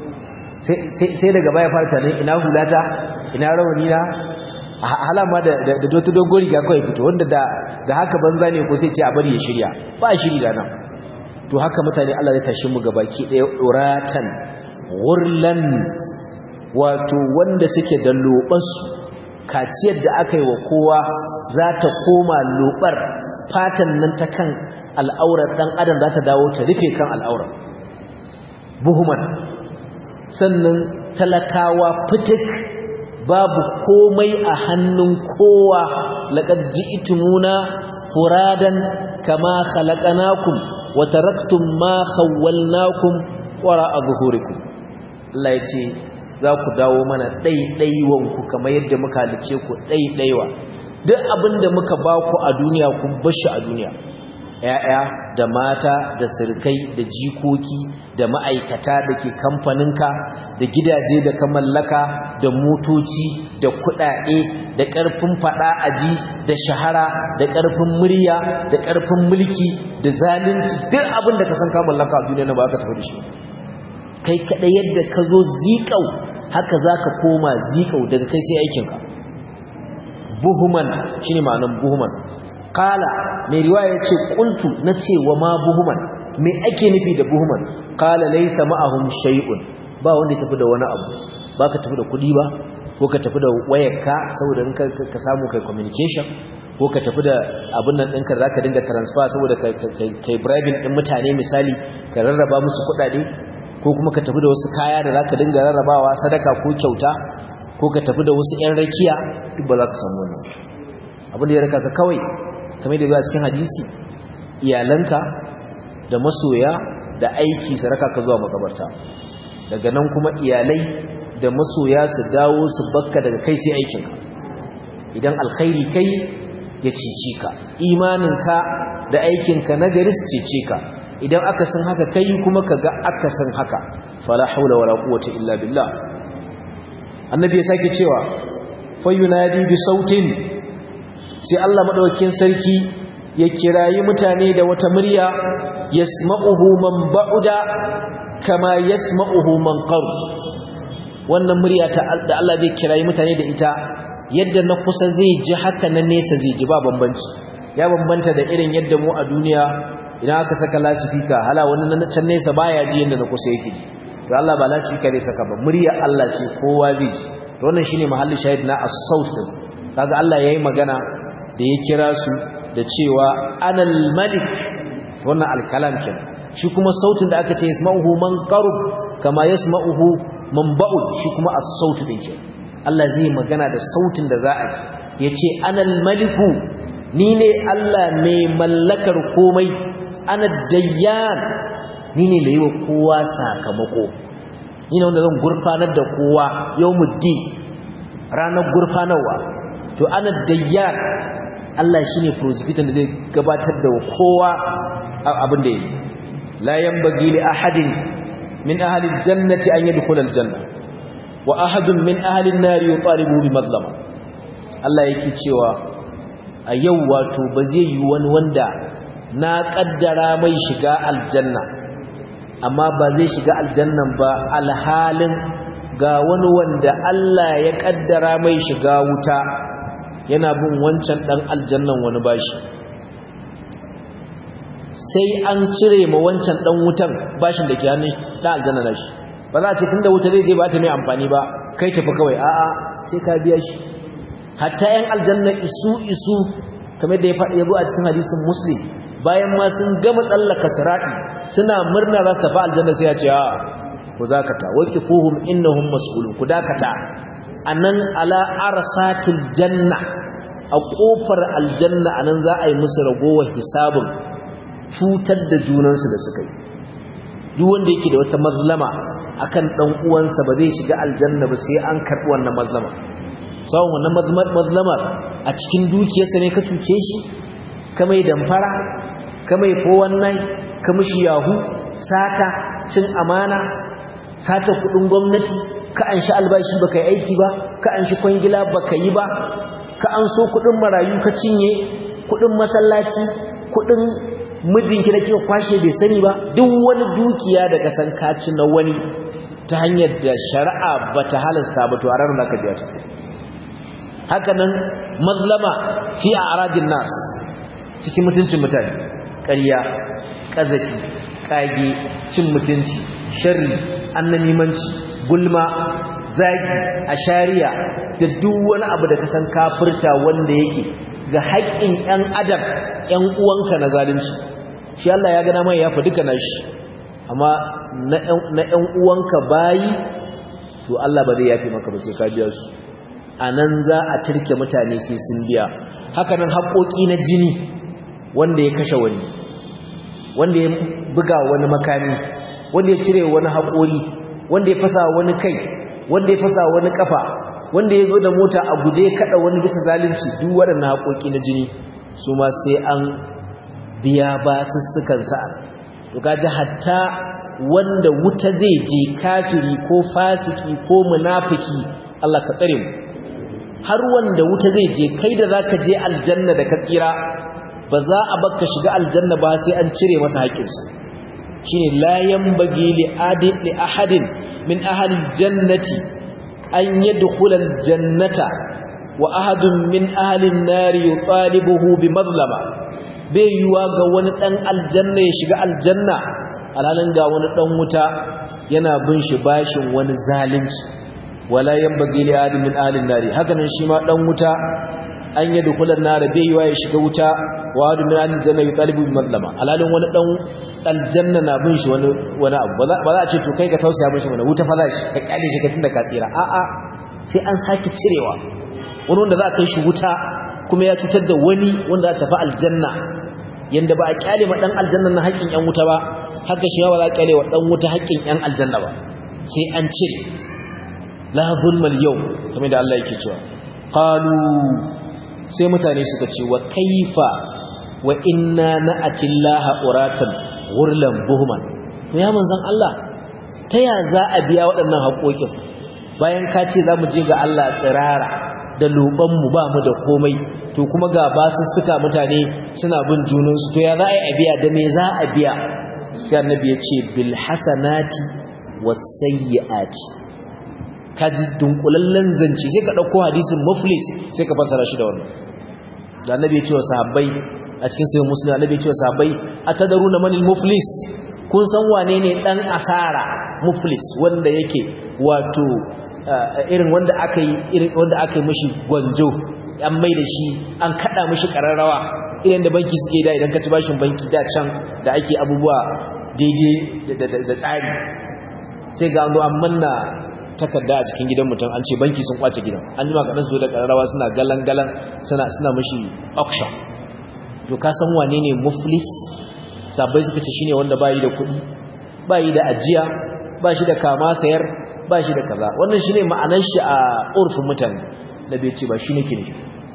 sai daga baya fara tare ina hulata ina rawani na halama da da doto dogon riga kawai fito wanda da da haka banza ne ko sai ce a bari ya shirya ba shiri da nan to haka mutane Allah zai tashi mu gabaki daya uratan ghurlan wato wanda suke da lobansu kaciyar da aka yi wa kowa za ta koma lobar fatan nan ta kan al'aurar dan adam za ta dawo ta rufe kan al'aurar buhuman sannan talakawa fitik babu komai a hannun kowa laqad ji'tumuna furadan kama khalaqnakum wa taraktum ma khawwalnakum wara'a zuhurikum Allah yace za ku dawo mana ɗaiɗaiwanku kamar yadda muka halice ku ɗaiɗaiwa duk abinda muka ba ku a duniya ku bashi a duniya ‘ya'ya da mata da sirkai da jikoki da ma'aikata da ke kamfaninka da gidaje da ka mallaka da motoci da kuɗaɗe da ƙarfin faɗa aji da shahara da ƙarfin murya da ƙarfin mulki da zalunci duk abin da ka san ka mallaka a duniya na ba ka tafi da shi kai kaɗai yadda ka zo ziƙau haka za ka koma ziƙau daga kai sai aikinka buhuman shi ne ma'anan buhuman kala mai riwaya ce kuntu na ce wa ma buhuman mai ake nufi da buhuman kala laisa ma'ahum shay'un ba wanda ya tafi da wani abu ba ka tafi da kuɗi ba ko ka tafi da wayarka saboda in ka samu kai communication ko ka tafi da abin nan ɗinka za ka dinga transfer saboda kai bribing ɗin mutane misali ka rarraba musu kuɗaɗe ko kuma ka tafi da wasu kaya da za ka dinga rarrabawa sadaka ko kyauta ko ka tafi da wasu 'yan rakiya duk ba za ka samu wannan abin da ya raka ka kawai kamar da zuwa cikin hadisi iyalanka da masoya da aiki su raka ka zuwa makabarta daga nan kuma iyalai da masoya su dawo su bakka daga kai sai aikinka idan alkhairi kai ya cici ka imaninka da aikinka na gari su cece ka idan aka san haka kai kuma ka ga aka san haka fala haula wala quwwata illa billah annabi ya sake cewa fayunadi bi sautin sai Allah madaukakin sarki ya kirayi mutane da wata murya yasma'uhu man ba'uda kama yasma'uhu man qarb wannan murya ta da Allah zai kirayi mutane da ita yadda na kusa zai ji haka na nesa zai ji ba bambanci ya bambanta da irin yadda mu a duniya idan aka saka lasifika hala wani na can nesa baya ji yadda na kusa yake ji to Allah ba lasifika zai saka ba murya Allah ce kowa zai ji to wannan shine mahallin shahid na as-saut din kaga Allah yayi magana da ya kira su da cewa anal malik wannan al-kalam kenan shi kuma sautin da aka ce yasma'uhu man qarub kama yasma'uhu man ba'ud shi kuma as-saut din kenan Allah zai magana da sautin da za a ji yace anal maliku ni ne Allah mai mallakar komai ana dayyan ni ne da yi wa kowa sakamako ni ne wanda zan gurfanar da kowa yau muddi ranar gurfanarwa to ana dayyan Allah shi ne prosecutor da zai gabatar da kowa abin da ya yi la yanbaghi li ahadin min ahli aljannati an yadkhula aljanna wa ahadun min ahli an-nar yutalibu bi madlama Allah yake cewa a yau wato ba zai yi wani wanda na kaddara mai shiga aljanna amma ba zai shiga aljannan ba alhalin ga wani wanda Allah ya kaddara mai shiga wuta yana bin wancan dan aljannan wani bashi sai an cire ma wancan dan wutan bashin da ke hannun dan aljanna na shi ba za a ce tunda wuta zai je ba ta mai amfani ba kai tafi kawai a'a sai ka biya shi hatta yan aljanna isu isu kamar da ya faɗi yabo a cikin hadisin muslim bayan ma sun gama tsallaka sirati suna murna za su tafi aljanna sai ya ce a ku zakata waqifuhum innahum mas'ulun ku dakata anan ala arsatil janna a kofar aljanna anan za a yi musu ragowar hisabin cutar da junansu da suka yi duk wanda yake da wata mazlama akan dan uwansa ba zai shiga aljanna ba sai an karbi wannan mazlama sawon wannan mazlamar a cikin dukiyarsa ne ka cuce shi ka mai damfara ka mai fowannan ka mishi yahu sata cin amana sata kudin gwamnati ka an shi albashi baka yi aiki ba ka an shi kwangila baka yi ba ka an so kudin marayu ka cinye kudin masallaci kudin mijinki da kika kwashe bai sani ba duk wani dukiya da ka san kaci na wani ta hanyar da shari'a bata halasta ba to a ranar ka biya ta haka nan mazlama fi a'radin nas cikin mutuncin mutane ƙarya ƙazafi ƙage cin mutunci sharri annamimanci gulma zagi ashariya da duk wani abu da ka san kafirta wanda yake ga haƙƙin ƴan adam ƴan uwanka na zalunci shi Allah ya gana mai yafa duka nashi amma na ƴan uwanka bayi to Allah ba zai yafi maka ba sai ka biya su anan za a turke mutane sai sun biya haka nan haƙoƙi na jini wanda ya kashe wani wanda ya buga wani makami wanda ya cire wani haƙori wanda ya fasa wani kai wanda ya fasa wani kafa wanda ya zo da mota a guje kada wani bisa zalunci duk waɗannan haƙoƙi na jini su ma sai an biya ba sussukan sa'a to kaji hatta wanda wuta zai je kafiri ko fasiki ko munafiki Allah ka tsare mu har wanda wuta zai je kai da zaka je aljanna da ka tsira ba za a baka shiga aljanna ba sai an cire masa haƙƙinsa shine la yanbaghi li adin li ahadin min ahli aljannati an yadkhula aljannata wa ahadun min ahli an-nar yutalibuhu bi mazlama bai yiwa ga wani dan aljanna ya shiga aljanna alhalin ga wani dan wuta yana bin shi bashin wani zalunci wala yanbaghi li ahadin min ahli an-nar haka nan shi ma dan wuta an yi dukulan na da bai ya shiga wuta wa hadu min aljanna yutalibu bi madlama alalin wani dan aljanna na bin shi wani wani abu ba za a ce to kai ka tausaya mishi mana wuta fa za shi ka kyale shi ka tunda ka tsira a a sai an sake cirewa wani wanda za a kai shi wuta kuma ya cutar da wani wanda za ta fi aljanna yanda ba a kyale ma dan aljanna na haƙƙin yan wuta ba haka shi ba za a kyale wa dan wuta haƙƙin yan aljanna ba sai an cire la zulmal yau kamar da Allah yake cewa qalu sai mutane suka ce wa kaifa wa inna na'atillaha uratan ghurlan buhman to ya manzon Allah ta ya za a biya waɗannan haƙoƙin bayan ka ce za mu je ga Allah tsirara da loban mu ba mu da komai to kuma ga basussuka mutane suna bin junansu to ya za a yi a biya da me za a biya sai annabi ya ce bil hasanati was sayyiati kaji dunkulallen zance sai ka dauko hadisin muflis sai ka fasara shi da wannan da annabi ya ce wa sahabbai a cikin sahih muslim annabi ya ce wa sahabbai atadaruna manil muflis kun san wane ne dan asara muflis wanda yake wato irin wanda aka yi irin wanda aka yi mishi gwanjo an mai da shi an kada mishi kararrawa irin da banki suke da idan ka ci bashin banki da can da ake abubuwa daidai da tsari sai ga an zo an manna takarda a cikin gidan mutum an ce banki sun kwace gidan an jima kaɗan su da ƙararrawa suna galan-galan suna suna mashi auction to ka san wane ne muflis sabai suka ce shine wanda bayi da kuɗi bayi da ajiya ba shi da kama sayar ba shi da kaza wannan shine ma'anar shi a urfin mutane da bai ce ba shi nake nufi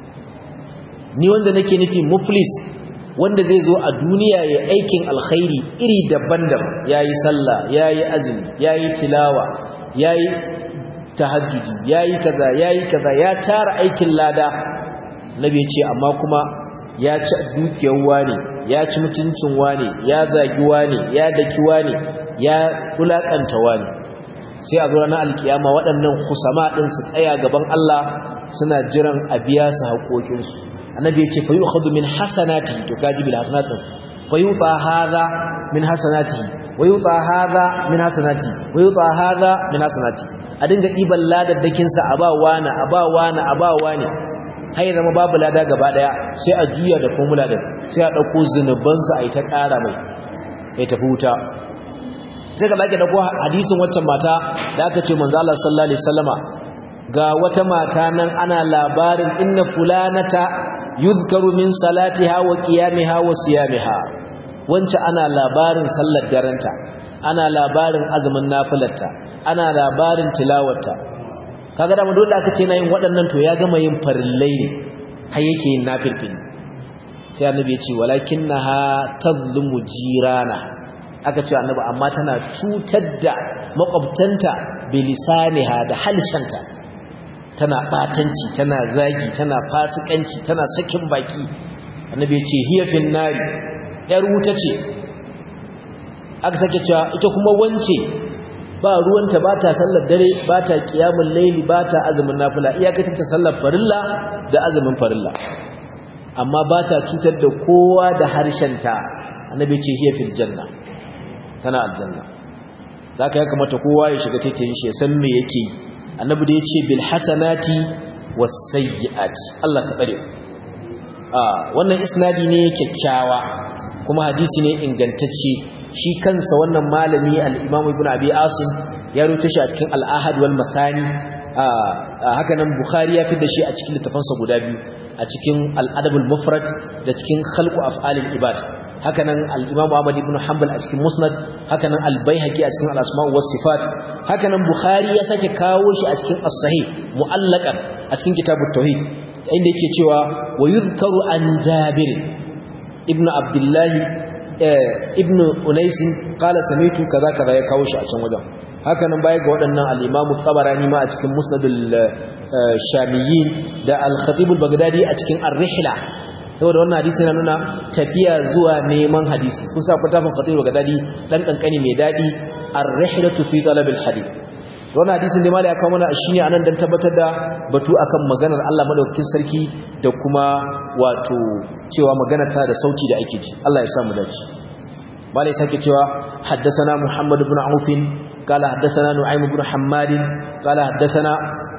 ni wanda nake nufi muflis wanda zai zo a duniya ya aikin alkhairi iri daban-daban yayi sallah yayi azumi yayi tilawa yayi tahajjudi yayi kaza yayi kaza ya tara aikin lada nabi ya ce amma kuma ya ci dukiyar wani ya ci mutuncin wani ya zagi wani ya daki wani ya kulakanta wani sai a zuwa na alkiyama waɗannan kusama ɗin su tsaya gaban Allah suna jiran a biya su haƙoƙinsu annabi ya ce fa yu'khadhu min hasanati to kaji bil hasanati fa yuta hadha min hasanati wa yuta hadha min hasanati wa yuta hadha min hasanati a dinga diban ladaddakin sa a ba wani a ba wani a ba wani har zama babu lada gaba daya sai a juya da formula din sai a dauko zinuban sa ai ta ƙara mai ya tafi wuta sai ka zaki dauko hadisin waccan mata da aka ce manzo Allah sallallahu alaihi wasallama ga wata mata nan ana labarin inna fulanata yuzkaru min salatiha wa qiyamiha wa siyamiha wance ana labarin sallar daranta ana labarin azumin nafilarta ana labarin tilawarta kaga da dole aka ce na yin waɗannan to ya gama yin farillai ne har yake yin nafilfili sai annabi ya ce walakinnaha tazlumu jirana aka ce annabi amma tana cutar da makwabtanta bilisaniha da halshanta tana batanci tana zagi tana fasikanci tana sakin baki annabi ce hiya fin nari yar wuta ce aka sake cewa ita kuma wance ba ruwanta ba ta sallar dare ba ta qiyamul layli ba ta azumin nafila iyakacin ta sallar farilla da azumin farilla amma ba ta cutar da kowa da harshenta annabi ce hiya fil janna tana aljanna zaka ya kamata kowa ya shiga taitayin shi ya san me yake yi annabi da yace bil hasanati was sayyiati Allah ka bare ah wannan isnadi ne kyakkyawa kuma hadisi ne ingantacce shi kansa wannan malami al-Imam Ibn Abi Asim ya rubuta shi a cikin al-Ahad wal Mathani haka nan Bukhari ya da shi a cikin littafansa guda biyu a cikin al-Adab al-Mufrad da cikin Khalqu Af'alil Ibad hakanan al-Imam Ahmad ibn Hanbal a cikin Musnad hakanan al-Baihaqi a cikin al-Asma' was Sifat hakanan Bukhari ya sake kawo shi a cikin as-Sahih mu'allaqan a cikin Kitabut Tauhid inda yake cewa wa yuzkaru an Jabir ibn Abdullah ibn Unais qala sami'tu kaza kaza ya kawo shi a can wajen hakanan baya ga waɗannan al-Imam Tabarani ma a cikin Musnadul Shamiyyin da al-Khatib al-Baghdadi a cikin Ar-Rihla saboda wannan hadisi yana nuna tafiya zuwa neman hadisi kun sa kwatafin khatib ga dadi dan kankani mai dadi ar-rihlatu fi talab al-hadith wannan hadisin da malai ya kawo mana shine anan dan tabbatar da batu akan maganar Allah madaukakin sarki da kuma wato cewa maganar ta da sauti da ake ji Allah ya samu dace malai sake cewa haddathana Muhammad ibn Auf قال حدثنا نعيم بن حماد قال حدثنا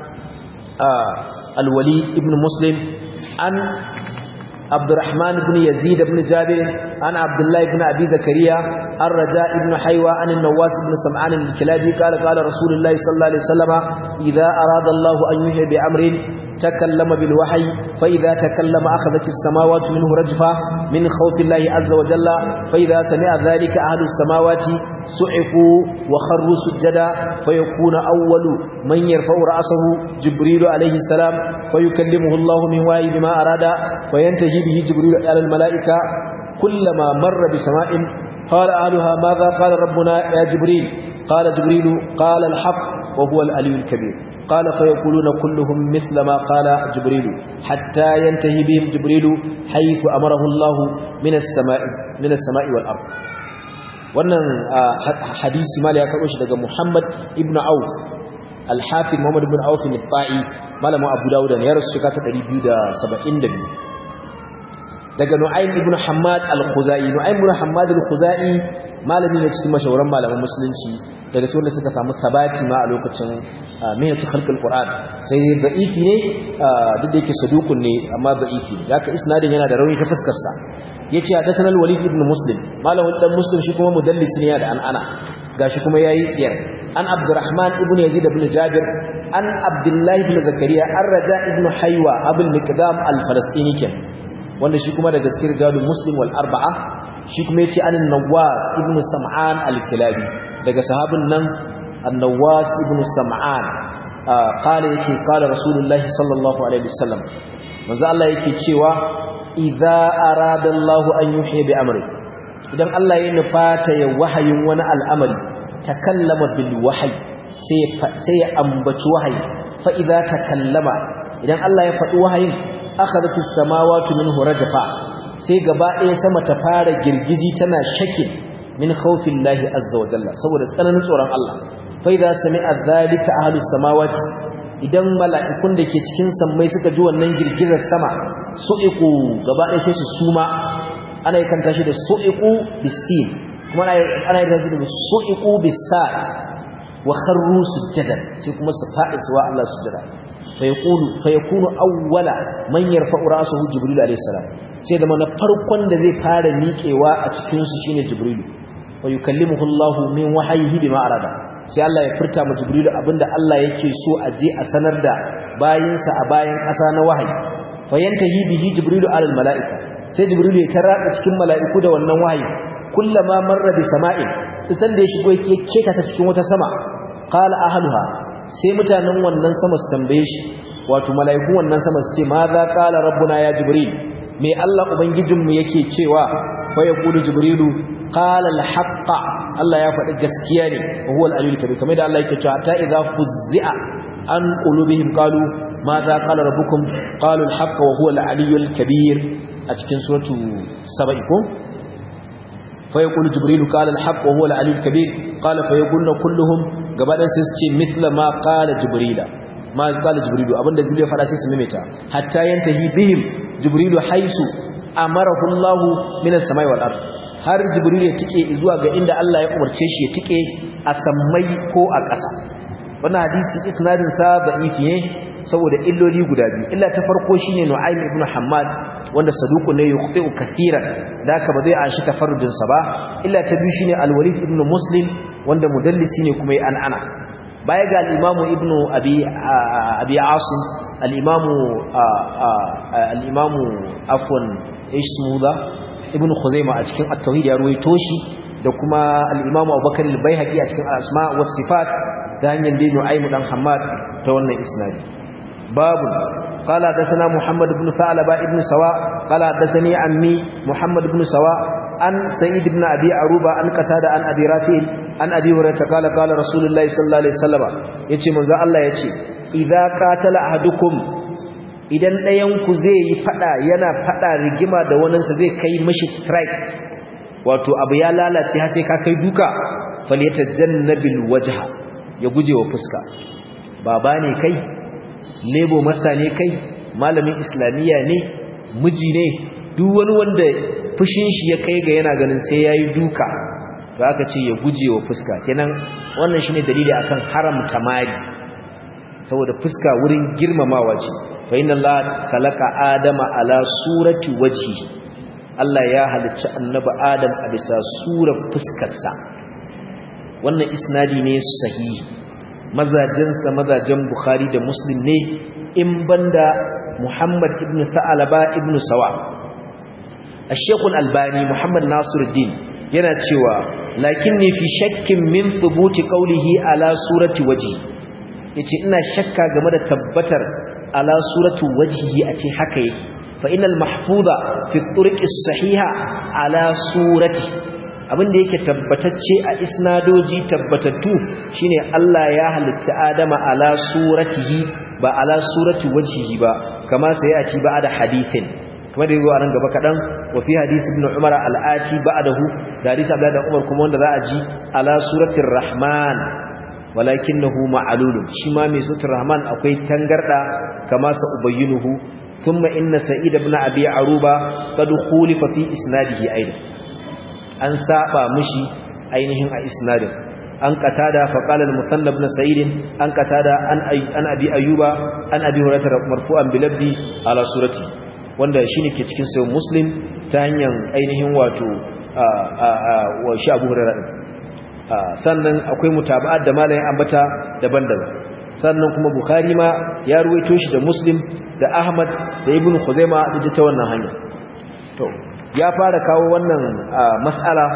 الوليد بن مسلم عن عبد الرحمن بن يزيد بن جابر عن عبد الله بن أبي زكريا الرجاء بن حيوى عن النواس بن سمعان الكلابي قال قال رسول الله صلى الله عليه وسلم إذا أراد الله أن يحيي بأمر تكلم بالوحي فإذا تكلم أخذت السماوات منه رجفة من خوف الله عز وجل فإذا سمع ذلك أهل السماوات سعقوا وخروا سجدا فيكون أول من يرفع رأسه جبريل عليه السلام فيكلمه الله من وحي بما أراد فينتهي به جبريل على الملائكة كلما مر بسماء قال أهلها ماذا قال ربنا يا جبريل قال جبريل قال الحق وهو الألي الكبير قال فيقولون كلهم مثل ما قال جبريل حتى ينتهي بهم جبريل حيث أمره الله من السماء من السماء والأرض wannan hadisi mali ya karɓo shi daga Muhammad ibn Auf al-Hafiz Muhammad ibn Auf al-Ta'i malamin Abu Dawud ne ya rasu shekara ta 272 daga Nu'aym ibn Hammad al-Khuzai Nu'aym ibn Hammad al-Khuzai malami ne cikin mashahuran malaman musulunci daga cikin wanda suka samu sabati ma a lokacin minatu khalqul Qur'an sai da'ifi ne duk da yake saduqun ne amma da'ifi ne haka isnadin yana da rauni ta fuskar sa yace hadathana al-Walid ibn Muslim malamin dan Muslim shi kuma mudallis ne da an'ana gashi kuma yayi tsiyar an abdurrahman ibn yazid ibn jabir an abdullah ibn zakariya an raja ibn haywa abul miqdam al-falastini ken wanda shi kuma daga cikin rijalul muslim wal arba'a shi kuma yace an nawas ibn sam'an al-kilabi daga sahabin nan an-nawas ibn sam'an qala yace qala rasulullahi sallallahu alaihi wasallam manzo Allah yake cewa idza arada Allah an yuhyi bi amri idan Allah ya nufata ya wahayin wani al'amari takallama bil wahyi sai sai ya ambaci wahayi fa idza takallama idan Allah ya faɗi wahayin akhadhat as-samawati minhu rajfa sai gaba ɗaya sama ta fara girgiji tana shakin min khawfillahi azza wa jalla saboda tsananin tsoron Allah fa idza sami'a dhalika ahlus samawati idan mala'ikun da ke cikin sammai suka ji wannan girgizar sama su'iku gaba ɗaya sai su suma ana yi kanta shi da su'iku bisin kuma ana yi kanta da su'iku bisat wa kharru sujjadan sai kuma su faɗi suwa Allah sujjada fa yaqulu fa yakunu awwala man yarfa'u ra'sahu jibril alayhi salam sai da mana farkon da zai fara miƙewa a cikin su shine jibril wa yukallimuhu Allah min wahyihi bima arada sai Allah ya furta ma Jibrilu abinda Allah yake so a je a sanar da bayinsa a bayan ƙasa na wahayi fa yantahi bihi Jibrilu alal mala'ika sai Jibrilu ya karaba cikin mala'iku da wannan wahayi kullama marra bi sama'in isan da ya shigo yake keta ta cikin wata sama qala ahluha sai mutanen wannan sama su tambaye shi wato mala'iku wannan sama su ce ma za qala rabbuna ya Jibril me Allah ubangijinmu yake cewa fa yaqulu Jibrilu qala al-haqqa Allah ya faɗi gaskiya ne huwa al-aliyyul kabir kamar da Allah yake cewa ta idza fuzzi'a an qulubihim qalu ma za qala rabbukum qalu al-haqqa wa huwa al-aliyyul kabir a cikin suratu saba'i ko fa yaqulu jibril qala al-haqqa wa huwa al-aliyyul kabir qala fa yaquluna kulluhum gabadan sai su ce mithla ma qala jibril ma qala jibril abinda jibril ya faɗa sai su maimaita hatta yantahi bihim jibril haisu amarahu Allah min as-samai wal ardh har jibril ya tike zuwa ga inda Allah ya umarce shi ya tike a sammai ko a ƙasa wannan hadisi isnadin sa da'ifi ne saboda illoli guda biyu illa ta farko shine Nu'aym ibn Hammad wanda saduku ne yuqti'u kathiran da ka ba zai an shi tafarrudin sa ba illa ta biyu shine Al-Walid ibn Muslim wanda mudallisi ne kuma ya an'ana baya ga al-Imam ibn Abi Abi Asim al-Imam al-Imam afwan ismuda ibn Khuzaima a cikin at-tauhid ya ruwaito shi da kuma al-Imam Abubakar al-Baihaqi a cikin al-asma was sifat ta hanyar dai Nu'aym dan Hammad ta wannan isnadi babu قال حدثنا محمد بن ثعلبة ابن سواء قال حدثني عمي محمد بن سواء عن سيد بن أبي عروبة عن قتادة عن أبي رافع عن أبي هريرة قال قال رسول الله صلى الله عليه وسلم يتي من الله يتي إذا قاتل أحدكم idan ɗayanku zai yi fada yana fada rigima da waninsa zai kai mashi strike wato abu ya lalace har sai ka kai duka falyatajannabil wajha ya guje wa fuska baba ne kai lebo masta ne kai malamin islamiyya ne miji ne duk wani wanda fushin shi ya kai ga yana ganin sai yayi duka to aka ce ya guje wa fuska kenan wannan shine dalili akan haramta mari saboda fuska wurin girmamawa ce fa inna Allah khalaqa adama ala surati wajhi Allah ya halicci annabi Adam a bisa surar fuskarsa wannan isnadi ne sahihi mazajensa mazajen Bukhari da Muslim ne in banda Muhammad ibn Tha'alaba ibn Sawa Al-Sheikh Al-Albani Muhammad Nasiruddin yana cewa lakinni fi shakkin min thubuti qawlihi ala surati wajhi yace ina shakka game da tabbatar ala suratu wajhihi a ce haka yake fa innal mahfuza fi turqi sahiha ala surati abinda yake tabbatacce a isnadoji tabbatattu shine Allah ya halitta Adama ala suratihi ba ala surati wajhihi ba kama sai a ci ba da hadithin kamar da yazo a nan gaba kadan wa fi hadisi ibn Umar al-ati ba'dahu da hadisi Abdullah Umar kuma wanda za a ji ala suratir rahman walakinahu ma'lulun shi ma mai sutur rahman akwai tangarda kama sa ubayyinuhu thumma inna sa'id ibn abi aruba qad khulifa fi isnadihi aidan an saba mishi ainihin a isnadin an qatada fa qala al-muthannab ibn sa'id an qatada an an abi ayyuba an abi hurairah marfu'an bi labdi ala surati wanda shine ke cikin sahih muslim ta hanyar ainihin wato wa shi abu hurairah sannan akwai mutaba'at da malamin ambata daban-daban sannan kuma bukhari ma ya ruwaito shi da muslim da ahmad da ibnu khuzaima da ta wannan hanya to ya fara kawo wannan mas'ala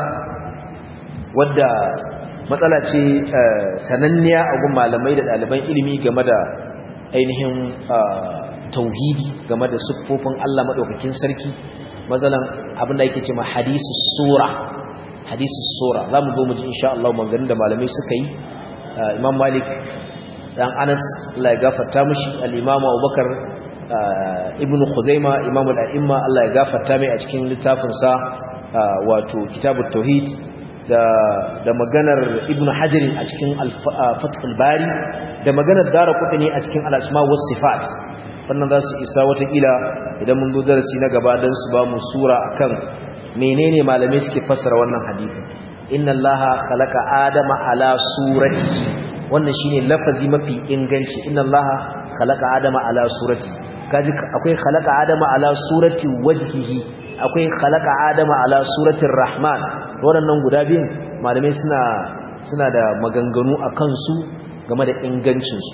wadda matsala ce sananniya a gun malamai da ɗaliban ilimi game da ainihin tauhidi game da siffofin Allah maɗaukakin sarki matsalan abinda yake ce ma hadisu sura hadisu sura za mu zo mu ji insha Allah maganganun da malamai suka yi imam malik dan anas Allah ya gafarta mushi al-imam abubakar ibnu khuzaima imam al-a'imma Allah ya gafarta mai a cikin littafinsa wato kitabut tauhid da da maganar ibnu hajar a cikin fathul bari da maganar daraqutni a cikin al-asma was sifat wannan za su isa watakila idan mun zo darasi na gaba dan su ba mu sura akan menene malamai suke fassara wannan hadisi inna allaha khalaqa adama ala surati wannan shine lafazi mafi inganci inna allaha khalaqa adama ala surati kaji akwai khalaqa adama ala surati wajhihi akwai khalaqa adama ala suratir rahman waɗannan guda biyun malamai suna suna da maganganu a kansu game da ingancinsu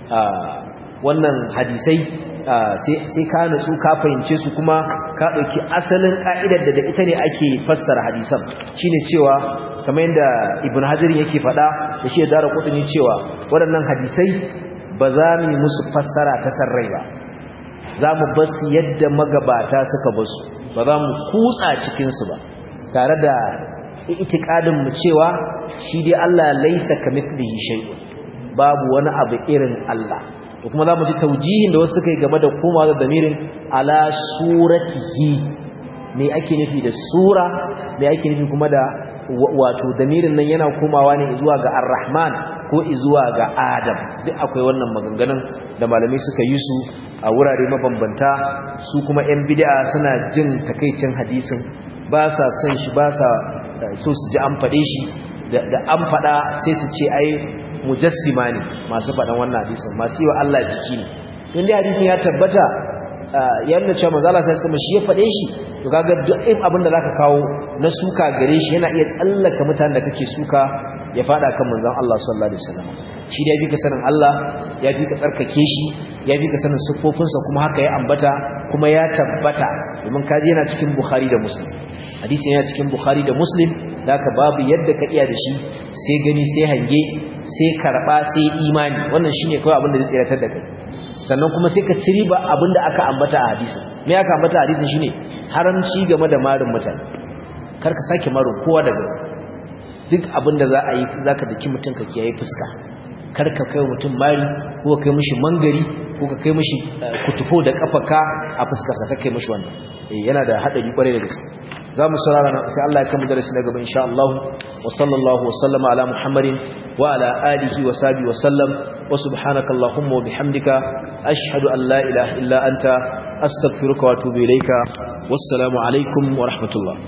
wannan hadisai sai ka natsu ka fahimce su kuma ka ɗauki asalin ƙa'idar da da ita ne ake fassara hadisan shine cewa kamar yadda ibn hajarin yake faɗa da shi ya dara kudin cewa waɗannan hadisai ba za mu yi musu fassara ta sarrai ba za mu basu yadda magabata suka basu ba za mu kutsa cikinsu ba tare da itikadin mu cewa shi dai Allah laisa kamithlihi shay'un babu wani abu irin Allah da kuma za mu ji taujihin da wasu suka yi game da komawa da damirin ala suratihi me ake nufi da sura me ake nufi kuma da wato damirin nan yana komawa ne zuwa ga ar-rahman ko zuwa ga adam duk akwai wannan maganganun da malamai suka yi su a wurare mabambanta su kuma yan bid'a suna jin takaicin hadisin ba sa son shi ba sa so su ji an faɗe shi da an faɗa sai su ce ai mujassima ne masu faɗan wannan hadisin masu yi wa Allah jiki ne in dai hadisin ya tabbata ya nuna cewa manzo Allah sai kuma shi ya faɗe shi to kaga duk abin da zaka kawo na suka gare shi yana iya tsallaka mutanen da kake suka ya faɗa kan manzon Allah sallallahu alaihi wasallam shi da ya fi ka sanin Allah ya fi ka tsarkake shi ya fi ka sanin siffofinsa kuma haka ya ambata kuma ya tabbata domin kaji yana cikin Bukhari da Muslim hadisi yana cikin Bukhari da Muslim da ka babu yadda ka iya da shi sai gani sai hange sai karba sai imani wannan shine kawai abin da zai tsiratar da kai sannan kuma sai ka ciri ba abin da aka ambata a hadisi me aka ambata a hadisin shine haramci game da marin mutane kar ka sake marin kowa daga duk abin da za a yi zaka daki mutum ka kiyaye fuska kar ka kai mutum mari ko ka kai mishi mangari ko ka kai mishi kutufo da kafaka a fuskarsa ka kai mishi wannan yana da hadari kwarai da gaske za mu saurara sai Allah ya kama darasi na gaba insha Allah wa sallallahu wa sallama ala Muhammadin wa ala alihi wa sahbihi wa sallam wa subhanaka allahumma wa bihamdika ashhadu an la ilaha illa anta astaghfiruka wa atubu ilayka wassalamu alaikum wa rahmatullah